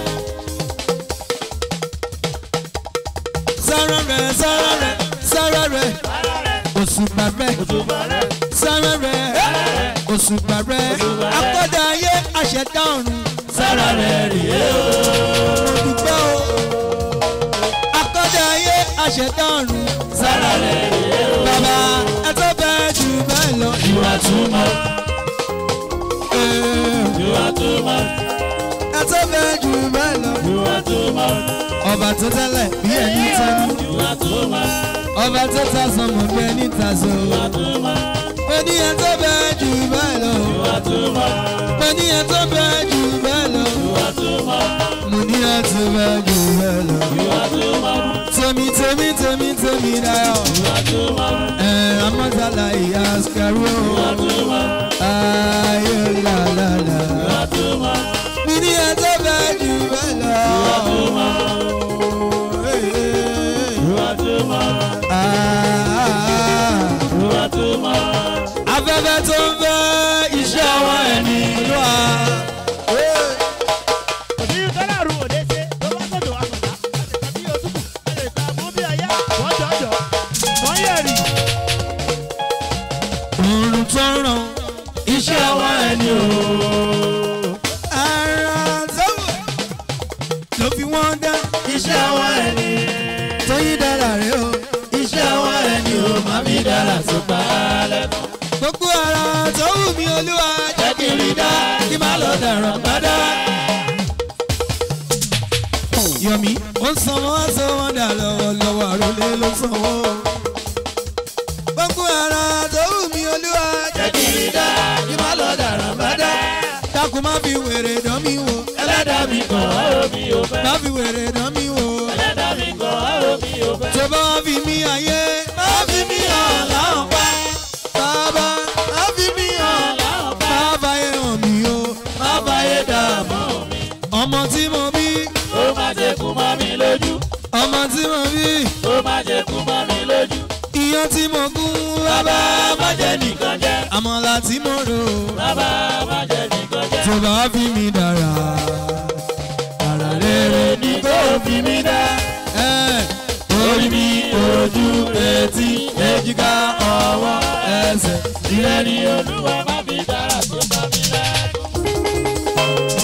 sára rẹ̀ sára rẹ̀ sára rẹ̀ òṣùpá rẹ̀ sára rẹ̀ òṣùpá rẹ̀ akọ́dà ayé àṣẹdá ọ̀run sára rẹ̀ rèé o. mo dúpẹ́ o akọ́dà ayé àṣẹdá ọ̀run sára rẹ̀ rèé o. bàbá ẹ tó bẹ́ẹ̀ jù bẹ́ẹ̀ lọ. you are too much Eh, you are too much ẹ tó bẹ́ẹ̀ jù bẹ́ẹ̀ lọ. you are too much ọba tó tẹ́lẹ̀ bí ẹni tẹ́nu you are too much ọba tó ta sọmọ bí ẹni ta so. you are too much mo ní ẹ tó bẹ́ẹ̀ jù bẹ́ẹ̀ lọ. you are too much mo ní ẹ tó bẹ́ẹ̀ jù bẹ́ẹ̀ lọ. you are too much mo ní ẹ tó bẹ́ẹ̀ jù bẹ́ẹ̀ lọ. you are too much tèmi tèmi tèmi tèmi dayọ̀. you are too much ẹ amọ́tàlá ìyá sikari o. you are too much ayé làlàlà. you are too much mo ní ẹ tó bẹ́ẹ̀ jù bẹ́ẹ̀ lọ. too much you are too much Ah. you are too much afẹ́fẹ́ tó ń fẹ́ iṣẹ́ ọwọ́ ẹni olúwa. òsì tọ́lá rú òde ṣe tó bá sọ̀dọ̀ àsọ̀dá láti tàbí òtútù láti ta mú bí ayá wọ́n jọ̀jọ̀ wọ́n yẹ̀rì. òòrùn tó ń ràn iṣẹ́ ọwọ́ ẹni o. ara tó wù ló fi wọ́n dá iṣẹ́ ọwọ́ ẹni tó yí dára rẹ̀ o. iṣẹ́ ọwọ́ ẹni o má mi dára tó pa á lẹ́kọ̀ọ́. gbogbo ara tó wù mí olúwa jẹ́ kí n rí dá kí má lọ dàrán padà. yọ̀mí ó ń sanwó wá sọ wọ́n dà lọ́wọ́lọ́wọ́ àròlé ló sanwó. gbogbo ara tó wù mí olúwa jẹ́ kí n rí dá kí má lọ dàrán padà. dákun má fi wèrè dán mi wò ẹlẹ́dàá mi kàn ọ́ mi ò fẹ́. má fi wèrè dán mi wò. ẹlẹ́dàá mi kàn ọ́ mi ò fẹ́. tó bá wá fi mí ayé má fi mí hàn láwọn pa. bàbá má fi mí hàn láwọn pa. má fàyè hàn mí o má fàyè dààmú mi. ọmọ tí mo bí ó má jẹ́ kú mọ́ mi lójú. ọmọ tí mo bí ó má jẹ́ kú mọ́ mi lójú. iyán tí mo gún bàbá bàbá má jẹ́ nìkan jẹ́. àmàlà tí mo rò bàbá má jẹ́ nìkan jẹ́. tó bá fi mí dára ara rere ní kó fi mí dá. ẹ orí mi ojú etí èjìká ọwọ́ ẹsẹ̀ ìrẹ́ ni olúwa má fi dára tó bá mi lẹ́kọ̀ọ́.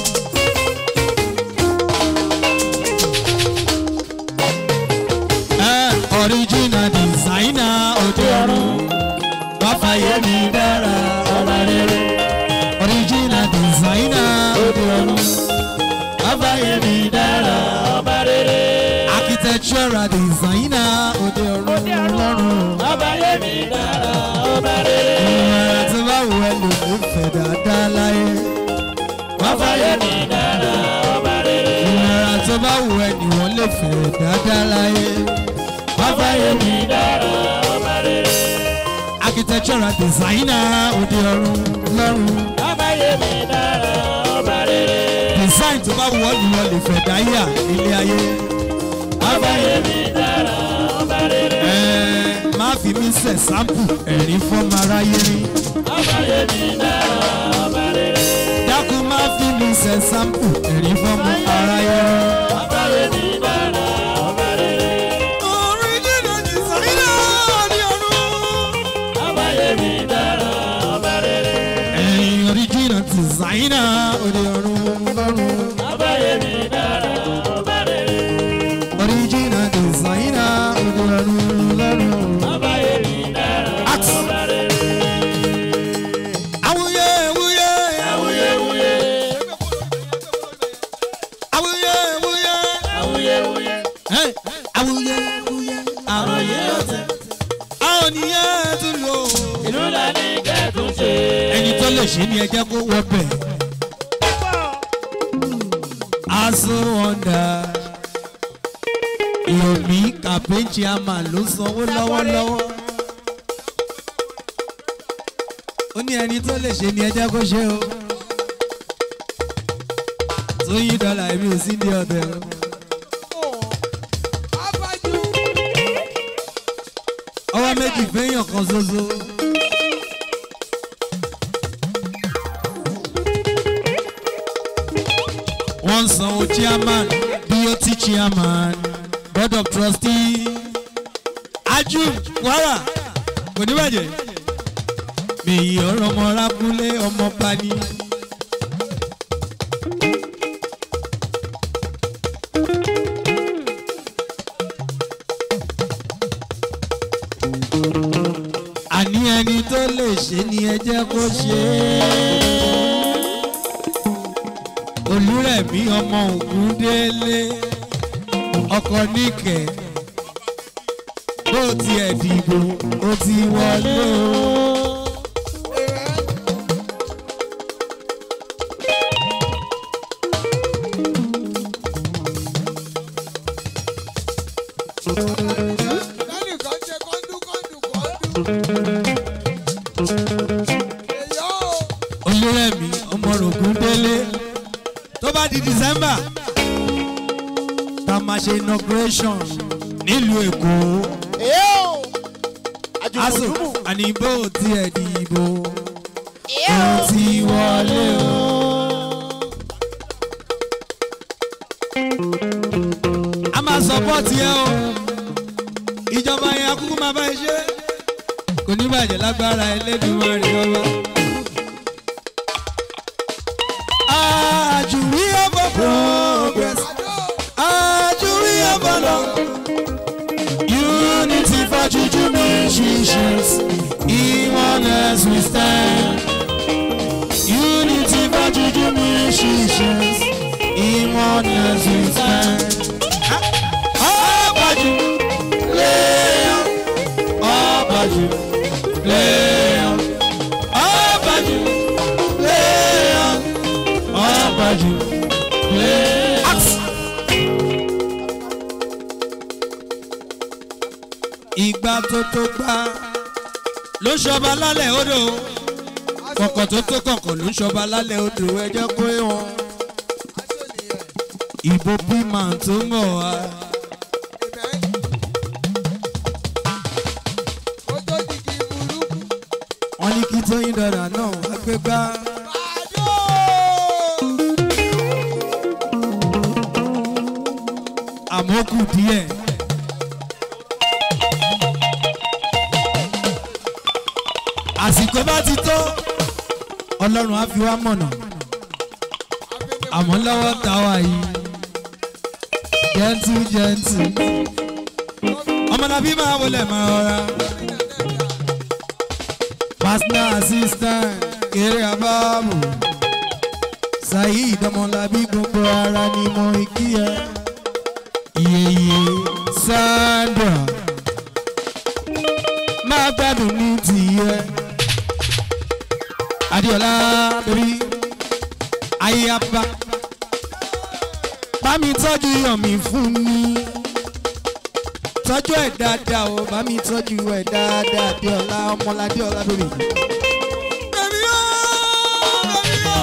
ẹ original designer òde ọ̀run wá fàyè mi dára ọba rere original designer òde ọ̀run wá fàyè mi dára ọba rere architectural designer òde ọ̀run lọ́rùn. ọba yẹmi dára ọba rere ìmọ̀ràn tí bá wù ẹ́ lò ló fẹ́ dáadáa láyé. ọba yẹmi dára ọba rere ìmọ̀ràn tó bá wù ẹ́ ni wọ́n lè fẹ́ dáadáa láyé. ọba yẹmi dára ọba rere architectural designer òde ọ̀run lọ́rùn. ọba yẹmi dára ọba rere design tó bá wù ọ́ ni wọ́n lè fẹ́ dáyà ilé ayé. ọba yẹmi dára ọba rere Ẹ má fi mí ṣe sample ẹ̀rín fọ́mọ aráyé rí. ọba yẹmi dára ọba rere dákun má fi mí ṣe sample ẹ̀rín fọ́mọ aráyé rí. ọba yẹmi dára ọba rere original designer òde ọ̀run. ọba yẹmi dára ọba rere ẹ̀yin original designer òde ọ̀run lọ́rùn. ọba yẹmi dára ọba rere original designer òde ọ̀run lọ́rùn. ọba yẹmi dára Ax. ọba rere awuye awuye awuyewuye awuye awuye awuyewuye Hey, awuye awuye àròyé ọ̀tẹ̀ àwọn nìyẹn tún lò. ìlú la ní kẹ́tùn ṣe ẹni tó lè ṣe ni ẹ jẹ́ kó wọ bẹ̀. aso wọ́ndà yomi campaign chairman ló sanwó lọ́wọ́lọ́wọ́ ó ní ẹni tó lè ṣe ni ẹ jẹ́ kó ṣe o tóyìn dọ́là èmi ò sí ní ọ̀dẹ̀ o. ọwọ́ méjì fẹ́yàn kan ṣoṣo. wọ́n sanwó chairman bot chairman board of trustee aju wàrà kò ní bàjẹ́ mèyí ọ̀rọ̀ ọmọ rákúnlé ọmọ bani. àní ẹni tó lè ṣe ni ẹ jẹ́ kó ṣe é. olúrẹ̀mí ọmọ ògúndélé ọkọ níkẹ́ bó tiẹ̀ dìbò ó ti wọlé o. lẹ́nìkan ṣe kọ́ńdú kọ́ńdú kọ́ńdú. èyí ó olúrẹ̀mí ọmọ ògúndélé tó bá di december tá a máa ṣe inauguration nílùú èkó èyí ó aso àjùmọ̀jùmù àní bó tiẹ̀ dìbò èyí ó ó ti wọlé o. a máa sọpọ́ọ̀tì ẹ o ìjọba yẹn akúkú máa bá ẹ ṣe kò ní bàjẹ́ lágbára ẹlẹ́dùnmarè ọba. àjùwí ọ̀bọ̀ progress àjùwí ọ̀bọ̀ lọ. unity for juju musicians in oneness we stand. unity for juju musicians in oneness we stand. Ọ̀bàjù léèyàn ọ̀bàjù léèyàn ọ̀bàjù léèyàn ọ̀bàjù léèyàn. Ìgbà tó tó gbá ló ṣọba lálẹ́ odò kọ̀kọ̀ tó tó kọ̀kọ̀ ló ṣọba lálẹ́ odò ẹ jẹ́ kó wọn aṣọ nìyẹn ìbò pímà tó ń bọ̀ wá. ìbẹ́ kó tó di kí burúkú. wọ́n ní kí tóyìn dọ̀dà náà wá gbé gbá. àdó àmọ́ ó kù díẹ̀. àsìkò bá ti tó ọlọ́run á fi wá mọ̀nà àmọ́ lọ́wọ́ tá a wà yìí jẹ́ntú jẹ́ntú ọmọdàbí máa wọlé máa rọra personal assistant eré abáàmù saheed ọmọlábí gbogbo ara ni mo kí ẹ iyeye sandra máa gbádùn ní tìyẹ adiola bẹbí ayaba bá mi tọ́jú yọ̀mí fún mi tọ́jú ẹ̀ dáadáa o bá mi tọ́jú ẹ̀ dáadáa adiola ọmọládé ọlá bẹbí. Bẹ̀bí o, bẹ̀bí o.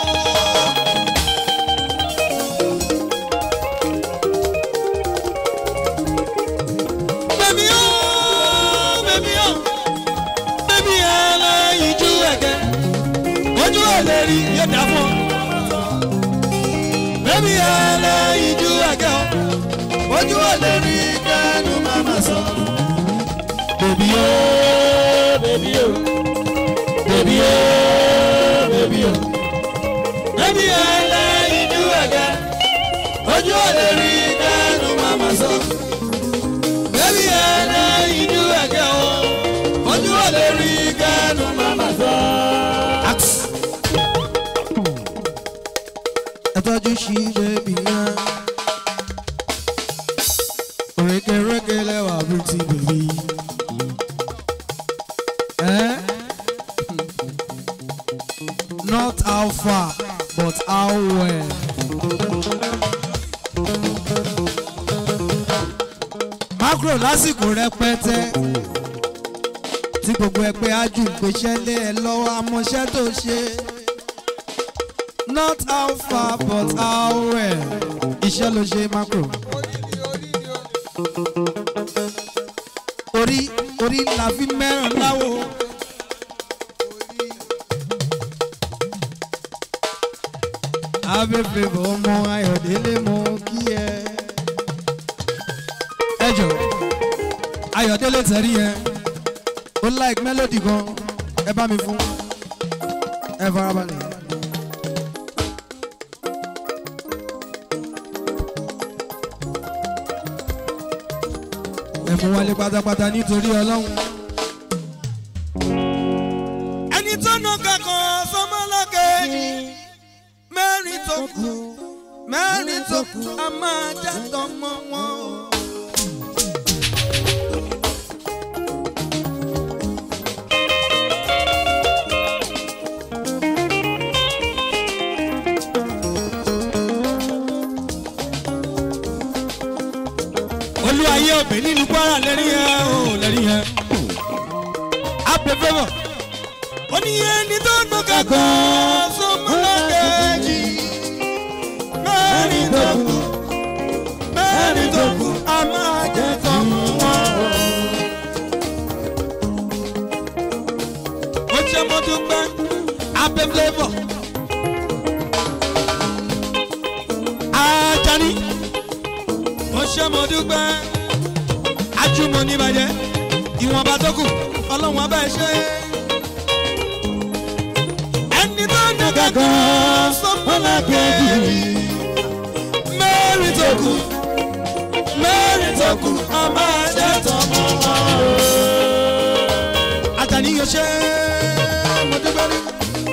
Bẹ̀bí o, bẹ̀bí o, bẹ̀bí ẹlẹ́yin jú ẹ̀gẹ́, ojú ò lè rí yóò dá fún ọ. Bẹ̀bí ẹlẹ́yin jú ẹ̀gẹ́ o, ojú ò lè rí kẹ́nu máma sọ. Bẹ̀bí o, bẹ̀bí o, bẹ̀bí o, bẹ̀bí o, bẹ̀bí ẹlẹ́yin jú ẹ̀gẹ́, ojú ò lè rí kẹ́nu máma sọ bẹ́ẹ̀ni ẹ̀rẹ́ ìjú ẹ̀gẹ́ o ojú ò lè rí kẹ́nu màmá sọ. ẹ tọ́jú sí bẹ́ẹ̀bì yẹn rékèrékè lẹ́wà bùtì bèbí. Eh? Not how far, but how well. agro lásìkò rẹpẹtẹ tí gbogbo ẹgbẹ́ ájú ìgbésẹ̀ lé ẹ lọ́wọ́ amọ̀ṣẹ́ tó ṣe not how far but how well iṣẹ́ ló ṣe macro orí orí la fi mẹ́ràn láwo. abẹ́fẹ́ bọ̀ ọmọ ayọ̀délé mọ kí ẹ. ẹ jọ ayọ̀délé tẹ̀rí yẹn ó like melody gan ẹ bá mi fún ẹ farabalẹ̀. ẹ mú wálé pátápátá nítorí ọlọ́run. ẹni tó nà kankan sọmọlọ́kẹ́jì mẹ́rin tó kù mẹ́rin tó kù a máa já tọmọ wọn. olúwayé òbí nínú kwara lẹ́rí yẹn o lẹ́rí yẹn. apẹ̀fẹ́ bọ̀ ó ní ẹni tó nà kankan sọmọlọ́kẹ́jì mẹ́rin tó kù mẹ́rin tó kù a máa jẹ́ tọmọ wọn. ó ṣe mo dúpẹ́ abẹ́ flavour. Ajani ó ṣe mo dúpẹ́ ajúmọ̀ níbàjẹ́ ìwọ̀nba tó kù ọlọ́run abẹ́ ṣe. ẹni tó ń dúkẹ́ kan sọ́mọ́lá kejì mẹ́rin tó kù mẹ́rin tó kù a máa jẹ́ tọmọ wọn. Ajani yóò ṣe mo dúpẹ́ ní.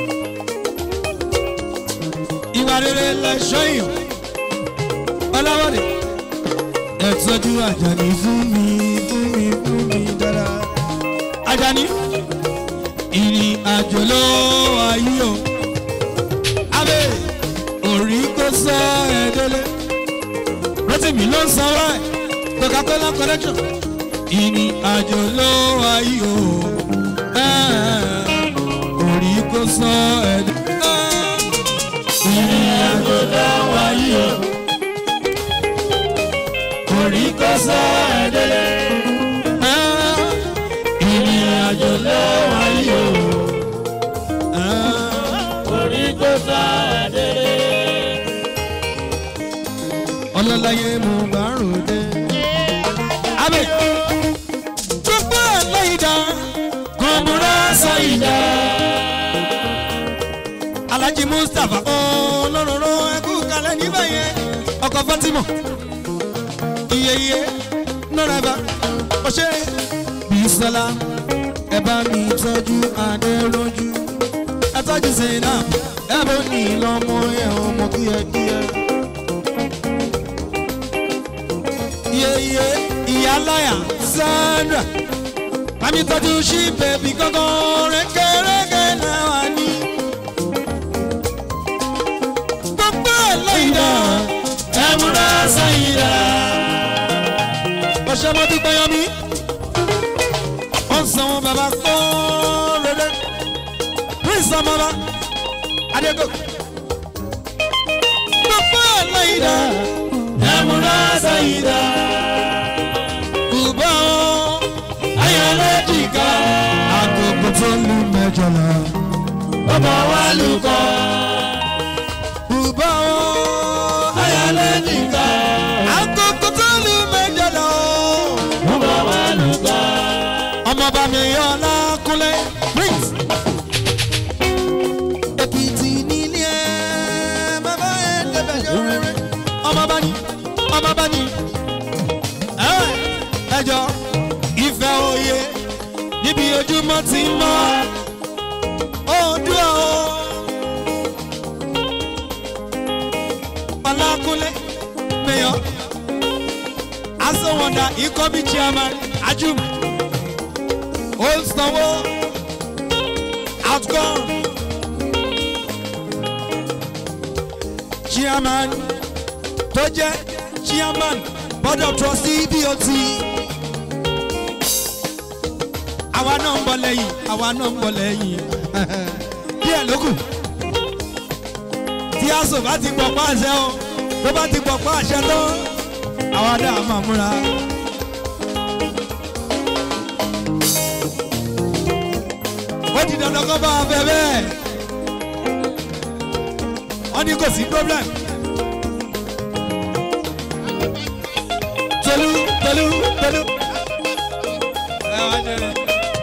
ìwà rere lẹ́ṣọ́ èèyàn ọlọ́wọ́dẹ ẹ tọ́jú Àjàní fún mi fún mi fún mi dára. Àjàní ìrìn àjò ló wáyé o abẹ́ orí kò sọ ẹ délé rotimi ló ń sanwó ẹ Coca-Cola connection ìrìn àjò ló wáyé o ẹ, orí kò sọ ẹ délé ìrìn àjò ló wáyé o orí kò sọ ẹ̀dẹ́lẹ̀. ìrìn àjò ló wáyé o. orí kò sọ ẹ̀dẹ́lẹ̀. ọlọ́láyé mo bá ròde. abẹ́ gbogbo ẹlẹ́yìndà kọ́múrà sáyìndà. alhaji mustapha olóróró ẹkú kalẹ̀ níbẹ̀ yẹn ọkọ̀ fatima iyeye nọ́rẹ́bà ọ̀ṣẹ́ bisola ẹ bá mi tọ́jú adẹ́rọ́jú ẹ tọ́jú zainab ẹ bó ní lọ́mọ ẹ ọmọ kíákíá. iyeye ìyáláyà sandra bá mi tọ́jú sí bẹ̀bí gángan rẹ́kẹ́rẹ́kẹ́ náà wà ní. gbogbo ẹ̀ lẹ́yìn náà ẹ múra sáyìn náà ọ̀sẹ̀ mo dúpẹ́ yan mi. wọ́n san wọn bàbá kọ́ rere. prince amaba adego. gbogbo ẹlẹ́yìndà ẹ̀múra sẹ́yìndà. kùbọ̀ ayọ̀lẹ́dìgà. àgùkù tó lu mẹ́jọ lọ. bàbá wa lùkọ́. kùbọ̀ ayọ̀lẹ́dìgà. àgùkù tó lu mẹ́jọ lọ ọmọọba mi yọ lákúnlé prince. èkìtì nílé ẹ bàbá ẹ dẹbẹ yọ rere ọmọọba ni ọmọọba ni ẹjọ ìfẹ́ òye níbi ojúmọ́ ti ń mọ́ òdúrà o. ọlákúnlé mayor asọ̀wọ̀dà ikọ̀ bíi chairman ajum ó ń sanwó outcome chairman tó jẹ́ chairman board of trustee bot àwa náà ń bọ̀ lẹ́yìn àwa náà ń bọ̀ lẹ́yìn díẹ̀ ló kù tí aṣọ bá ti pọ̀ pa àṣẹ o tó bá ti pọ̀ pa àṣẹ tán àwa náà máa múra. ó di dandan kó bá a fẹ́ bẹ́ẹ̀ wọ́n ní kò sí problem. tolu tolu tolu. ẹ wá jẹ ẹ.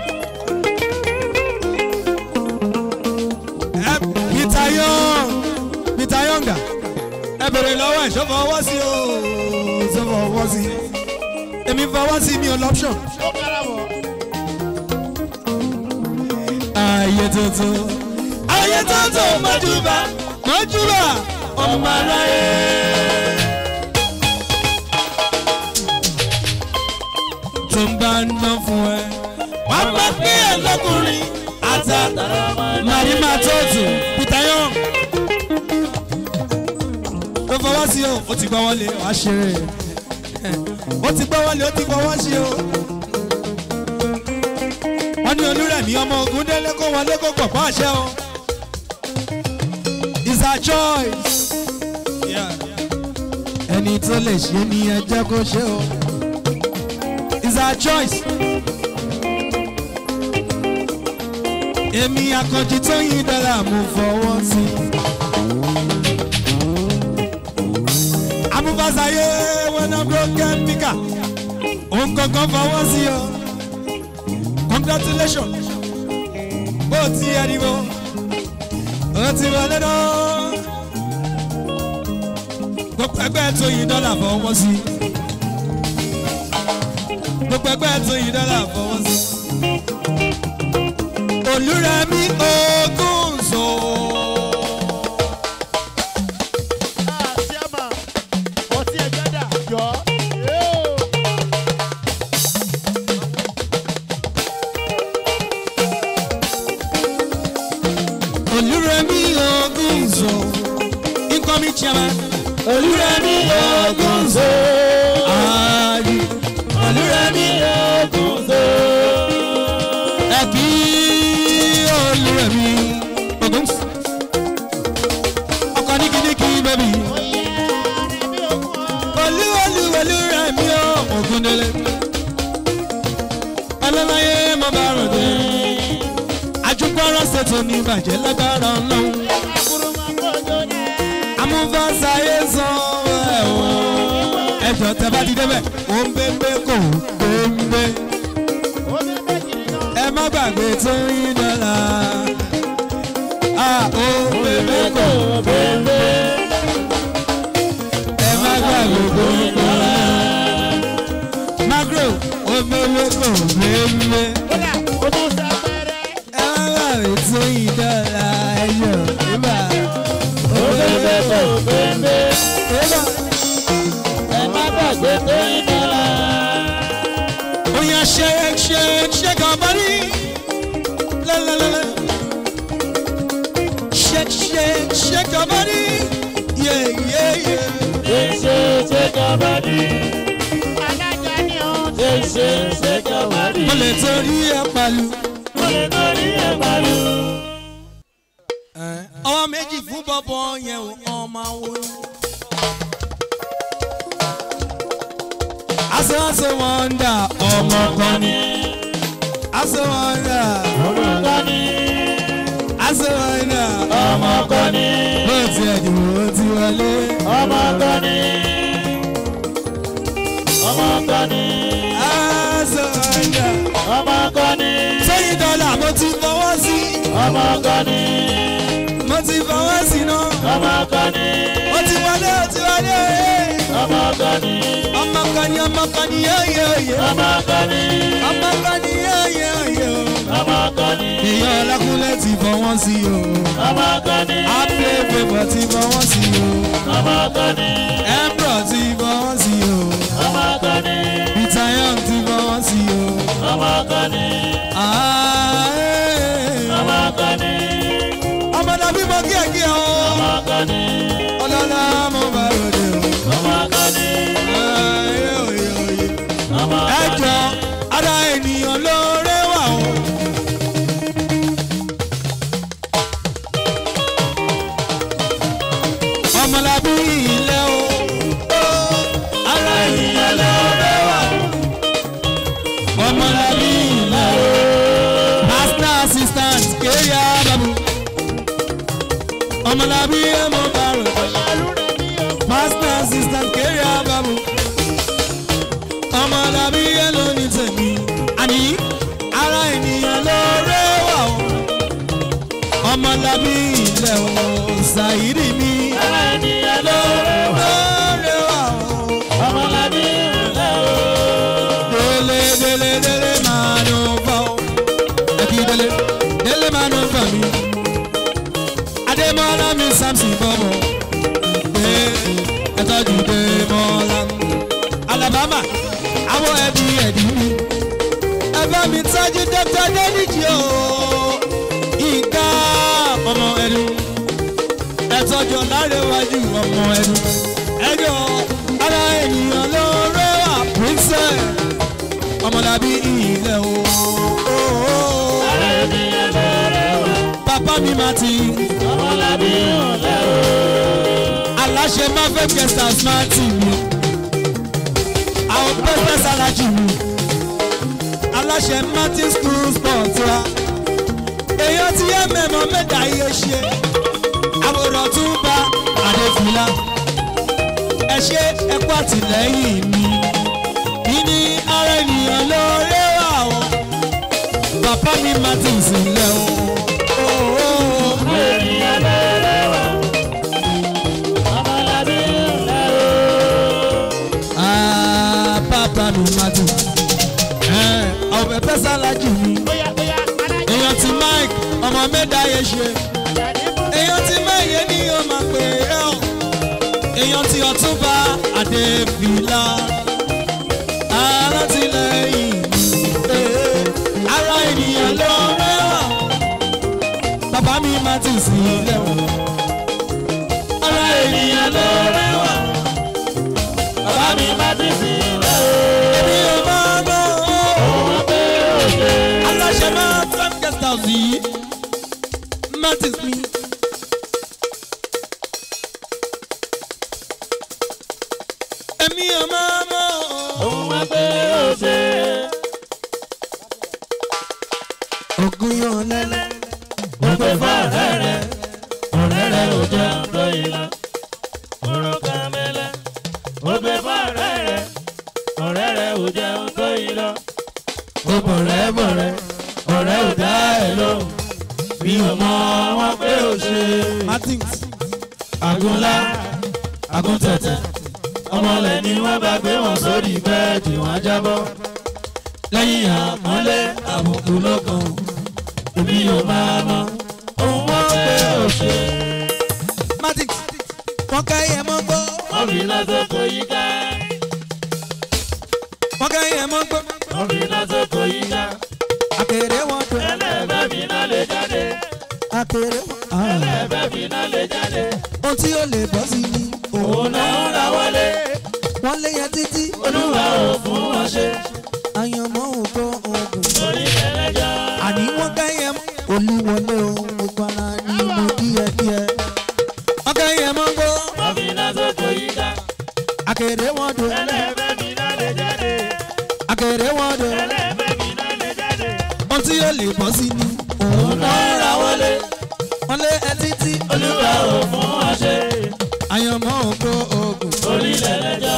ẹ Peter Young Peter Younga ẹ bèrè lọ́wọ́ ẹ̀ ṣó fọwọ́ sí o ṣó fọwọ́ sí èmi fọwọ́ sí mi ò lọ́pṣọ̀n. ó kára bọ̀. ayé tuntun ayé tuntun mọ́júbà mọ́júbà ọmọ aráyé. tó ń bá ń dán fún ẹ wàá má pé ẹ lọkùnrin àtàtàrà màrí máa tóòtù Peter Young tó fọwọ́ sí o ó ti gbọ́ wọlé wàá ṣeré ó ti gbọ́ wọlé ó ti fọwọ́ sí o wọ́n ní olúrẹ̀mí ọmọ ogun délé kó wọlé kó pọ̀ fún àṣẹ o. it's our choice. ẹni tó lè ṣe ni ẹ jẹ́ kó ṣe o. it's our choice. èmi akànjí tó yin dọ́là mo fọwọ́ sí. amúfàsáyé wọn náà broken pika òun kankan fọwọ́ sí o congratulations bó ti ẹ̀dìbò ó ti wọlé náà gbogbo ẹgbẹ́ tó yí dọ́là fọwọ́ sí gbogbo ẹgbẹ́ tó yí dọ́là fọwọ́ sí olúrẹ̀mí ogún so. Ah, Siama, ọtí ẹ̀jẹ̀ dà jọ. Yóò. olúrẹ̀mí ogún so incoming chairman olúrẹ̀mí ogún so. Ààyè olúrẹ̀mí ogún so. ẹ kí olúrẹ̀mí ogún so. ọkọ níkíníkí bẹ́bí olú olú olúrẹ̀mí ogún délé. ọlọ́láyé mo bá rò dé. ajúgbọ́rọ̀ ṣètò ní ìbàjẹ́ lágbára ọlọ́run amúfàsáyé san ẹ̀ o. ẹjọ́ tẹ bá ti débẹ̀ ó ń bẹ́ẹ̀ kò ń bẹ́ẹ̀. ẹ má gbàgbé tó yín dọ́là. a ó bẹ́ẹ̀ kò bẹ́ẹ̀. ẹ má gbàgbé tó yín dọ́là. magro ó bẹ́ẹ̀ kò bẹ́ẹ̀. Kódà, ó tún sá pẹ́rẹ́. ẹ má gbàgbé tó yín dọ́là. ẹyọ ìbá ó bẹ́ẹ̀ kò bẹ́ẹ̀. ẹ má gbàgbé tó yín dọ́là. Oh yeah, shake, shake, shake our body. La la la la. Shake, shake, shake our body. Yeah, yeah, yeah. ṣe ṣe ṣe kàbádì. Alága ni ó. ṣe ṣe ṣe kàbádì. Mo lè torí ẹ palu. mo lè torí ẹ̀ palu. Ọwọ́ méjì fún bọ́bọ́ yẹn ò ọmọ wo. Aṣọ aṣọ wọn ń dà ọmọ kan ni. Aṣọ wọn ń dà ọmọ kan ní. aṣọ wọn ń dà ọmọ kan ní. bó ti ẹ̀dùn ó ti wọlé. ọmọ kan ní. ọmọ kan ní. Aṣọ wọn ń dà. ọmọ kan ní. sẹ́yìn dọ́là mo ti fọwọ́ sí ọmọ kan ní. mo ti fọwọ́ sí náà ọmọ kan ní. ó ti wọlé ó ti wọlé ọmọ kan ní. ọmọ kan ní ọmọ kan ní yóyè òye ọmọ kan ní. ọmọ kan ní yóyè òye o. ọmọ kan ní. ìyá ọlákúnlẹ̀ ti fọwọ́ sí o ọmọ kan ní. apple paper ti fọwọ́ sí o ọmọ kan ní. embro ti fọwọ́ sí o ọmọ kan ní. peter young ti fọwọ́ sí o. ọmọ kan ní. Ah, eh. ọmọ kan ní. ọmọ dàbí mo kí ẹ kí ẹ o ọmọ kan ní. ọlọ́lá mo bá ròde o. ọmọ kan ní. Ah, eh, òye, òye. ọmọ ẹ kan ní. jọ ara ènìyàn ló rẹwà o my assistant kéré àbámu ọmọ làbí yẹn ló ní tèmi àní ara ènìyàn ló rẹwà o ọmọ làbí ilẹ̀ o ṣàyírí mi Ara ènìyàn ló rẹwà. ló rẹwà o. Ọmọlábí ńlẹ̀ o. délé délé délé máa nù fọ́ o. ẹbí délé délé máa nù fọ́ mi. adémọ́lá mi samson bọ́bọ̀ dé ẹtọ́jú démọ́lá. alabama àwọn ẹbí ẹ̀dí mi. ẹgbẹ́ mi tọ́jú dókítà dénìjì o. ìka ọmọ ẹnu. ẹtọ́jú ọ̀làrẹ̀wájú ọmọ ẹnu. ẹjọ́ ara ènìyàn ló rẹwà princess ọmọlábí ilẹ̀ o. Ara ènìyàn ló rẹwà. bàbá mi máa ti Ọmọlábí ńlẹ̀ o. aláṣẹ máa fẹ́ gẹ̀ẹ́sà smarty mi. àwọn pẹ́pẹ́ sálájì mi. aláṣẹ martin school sport wa. èèyàn ti yẹ mẹ́mọ́ mẹ́ta iye ṣe. àwòrán tún bá àdéfìlà. ẹ ṣe ẹkú àtìlẹ́yìn mi. ìní ara ènìyàn ló rẹwà o. bàbá mi martin sílẹ̀ o. Ara ènìyàn ló rẹwà. Ọmọlábí ńlẹ̀ o. Ah, bàbá mi martin. ọ̀bẹ pẹ́ sálájì mi. Bóyá bóyá alájà èèyàn ti mike ọmọ mẹ́ta yẹn ṣe. ní mú. èèyàn ti mẹ́yẹ ní yóò máa pè é ọ́. èèyàn ti ọ̀túnba adébílà. alátìlẹyìn mi. ara ènìyàn ló rẹwà. bàbá mi máa ti sí ilé wọn. ara ènìyàn ló rẹwà. Bàbá mi má ti sí ńlẹ̀ o. èmi ò máa mọ̀ ọ́. Òun pé òde. aláṣẹ máa tán guest house yìí martins mi. èmi ò máa mọ̀ ọ́. Òun pé òde. ogun yan lẹ́lẹ́. Mo pè fún ọ̀rẹ́ rẹ̀. Ọ̀rẹ́ rẹ̀ ò jẹun tó ìlà. Oró kan mẹ́lẹ́. Mo pè fún ọ̀rẹ́ rẹ̀. Ọ̀rẹ́ rẹ̀ ò jẹun tó ìlà. Ó bọ̀rẹ́ bọ̀rẹ́. Ọ̀rẹ́ ò dá ẹ̀ lóhùn. Mi ò mọ wọn pé ó ṣe. martins. Àgúnlá, àgúntẹ̀tẹ̀. Ọmọlẹ̀ ni wọ́n bá gbé wọn sórí bẹ́ẹ̀dì wọn jábọ́. Lẹ́yìn àpọ́nlé àbùkù ló kàn. Èmi ò máa mọ ohun wọn pé ó ṣe. martins. wọ́n ká ẹyẹ mọ́ gbọ́. Wọ́n fi lásìkò yí ká. wọ́n ká ẹyẹ mọ́ gbọ́. Wọ́n fi lásìkò yí ká. àkèrè wọn tó. Ẹlẹ́fẹ́ fi náà lè jáde. àkèrè wọn. Ẹlẹ́fẹ́ fi náà lè jáde. ohun tí ó lè bọ́ sí ni. Òun náà ń ra wọlé. wọ́n lé yẹn títí. Olúwa ò fún wọn ṣe. àyànmọ́ òkò ogun. Orí ẹlẹ́jọ́. àní wọ́n ká ẹyẹ mọ́. olúwọlé ohun gbogbo ara ni mo díẹ̀díẹ̀. wọ́n ká ẹyẹ mọ́ gbọ́. Wọ́n fi lásìkò yí ká. àkèrè wọn tó. Ẹlẹ́fẹ́ fi náà lè jáde. àkèrè wọn tó. Ẹlẹ́fẹ́ fi náà lè jáde. ohun tí ó lè bọ́ sí ni. Òun náà ń ra wọlé. wọ́n lé ẹ títí. Olúwa ò fún wọn ṣe. àyànmọ́ òkò ogun. Orí ẹlẹ́jọ́.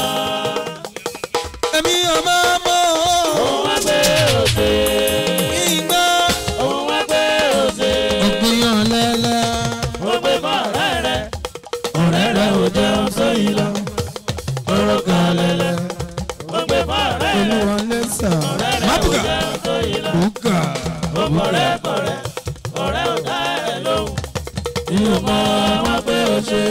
èmi ò máa mọ̀ Òun wá gbé òde. ìgbà. Òun wá gbé òde. ògbìyàn lẹ́lẹ́. Ó gbé fún ọ̀rẹ́ rẹ̀. Ọ̀rẹ́ rẹ̀ ò jẹun sóyìn lọ. Oró kan lẹ́lẹ́. Ó gbé fún ọ̀rẹ́ rẹ̀. olúwọlé sà. Ọ̀rẹ́ rẹ̀ ò mábùkà. jẹun sóyìn lọ. bùkà. Ó kọ̀rẹ́ kọ̀rẹ́. Ọ̀rẹ́ ò dá ẹ̀ lóhùn. Ìyóò mọ wọn pé ó ṣe.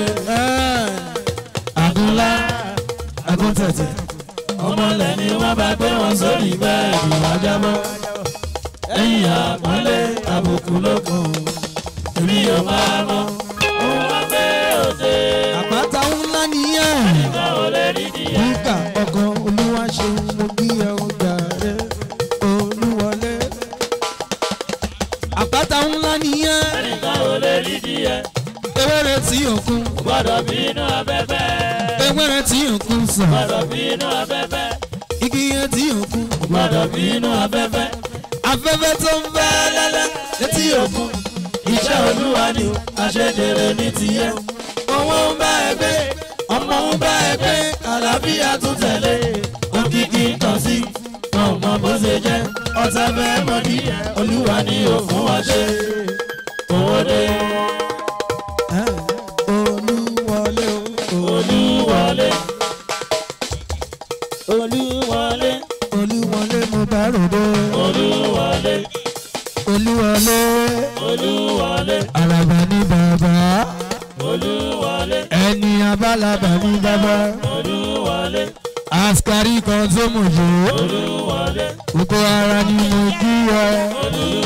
Àgúnlá, àgúntẹ̀tẹ̀. Ọmọlẹ̀ ni wọ́n bá gbé wọn sórí bẹ́ẹ̀dì wá jábọ́. Ẹ̀yìn àpọ́nlé àbùkù lókun. Èmi ò máa mọ ohun wọn pé ó ṣe. àpáta ńlá nìyẹn. Ìgbà ò lè rí díẹ̀. bùkà ọkọ olúwa ṣe mo bí ẹ ó gbà rẹ olúwọlé. àpáta ńlá nìyẹn. Ẹnìkan ò lè rí díẹ̀. ewéré tí òkun. Gbọ́dọ̀ bínú afẹ́fẹ́. ewéré tí òkun sàn. Gbọ́dọ̀ bínú afẹ́fẹ́. igi yẹn tí òkun. Gbọ́dọ̀ bínú afẹ́fẹ́. afẹ́fẹ́ tó ń bẹ́ lẹ́lẹ́ létí òkun. Iṣẹ́ olúwa ni o, àṣejèrè ní tiyẹ. owó ń bá ẹ gbé. Ọmọ mo ń bá ẹ pé àlàáfíà tún tẹ̀lé òkìkí tàn sí wọn ò mọ bó ṣe jẹ́ ọ̀tá fẹ́ mọ̀ ní olúwa ni ò fún wa ṣe owó dé olúwọlé o olúwọlé olúwọlé olúwọlé mo bá ròde olúwọlé olúwọlé olúwọlé àràbà ní bàbá olúwọlé ẹni abálàbà ní bàbá olúwọlé askari kan tó mọ̀ jù olúwọlé gbogbo ara ni mo kí ẹ olúwọlé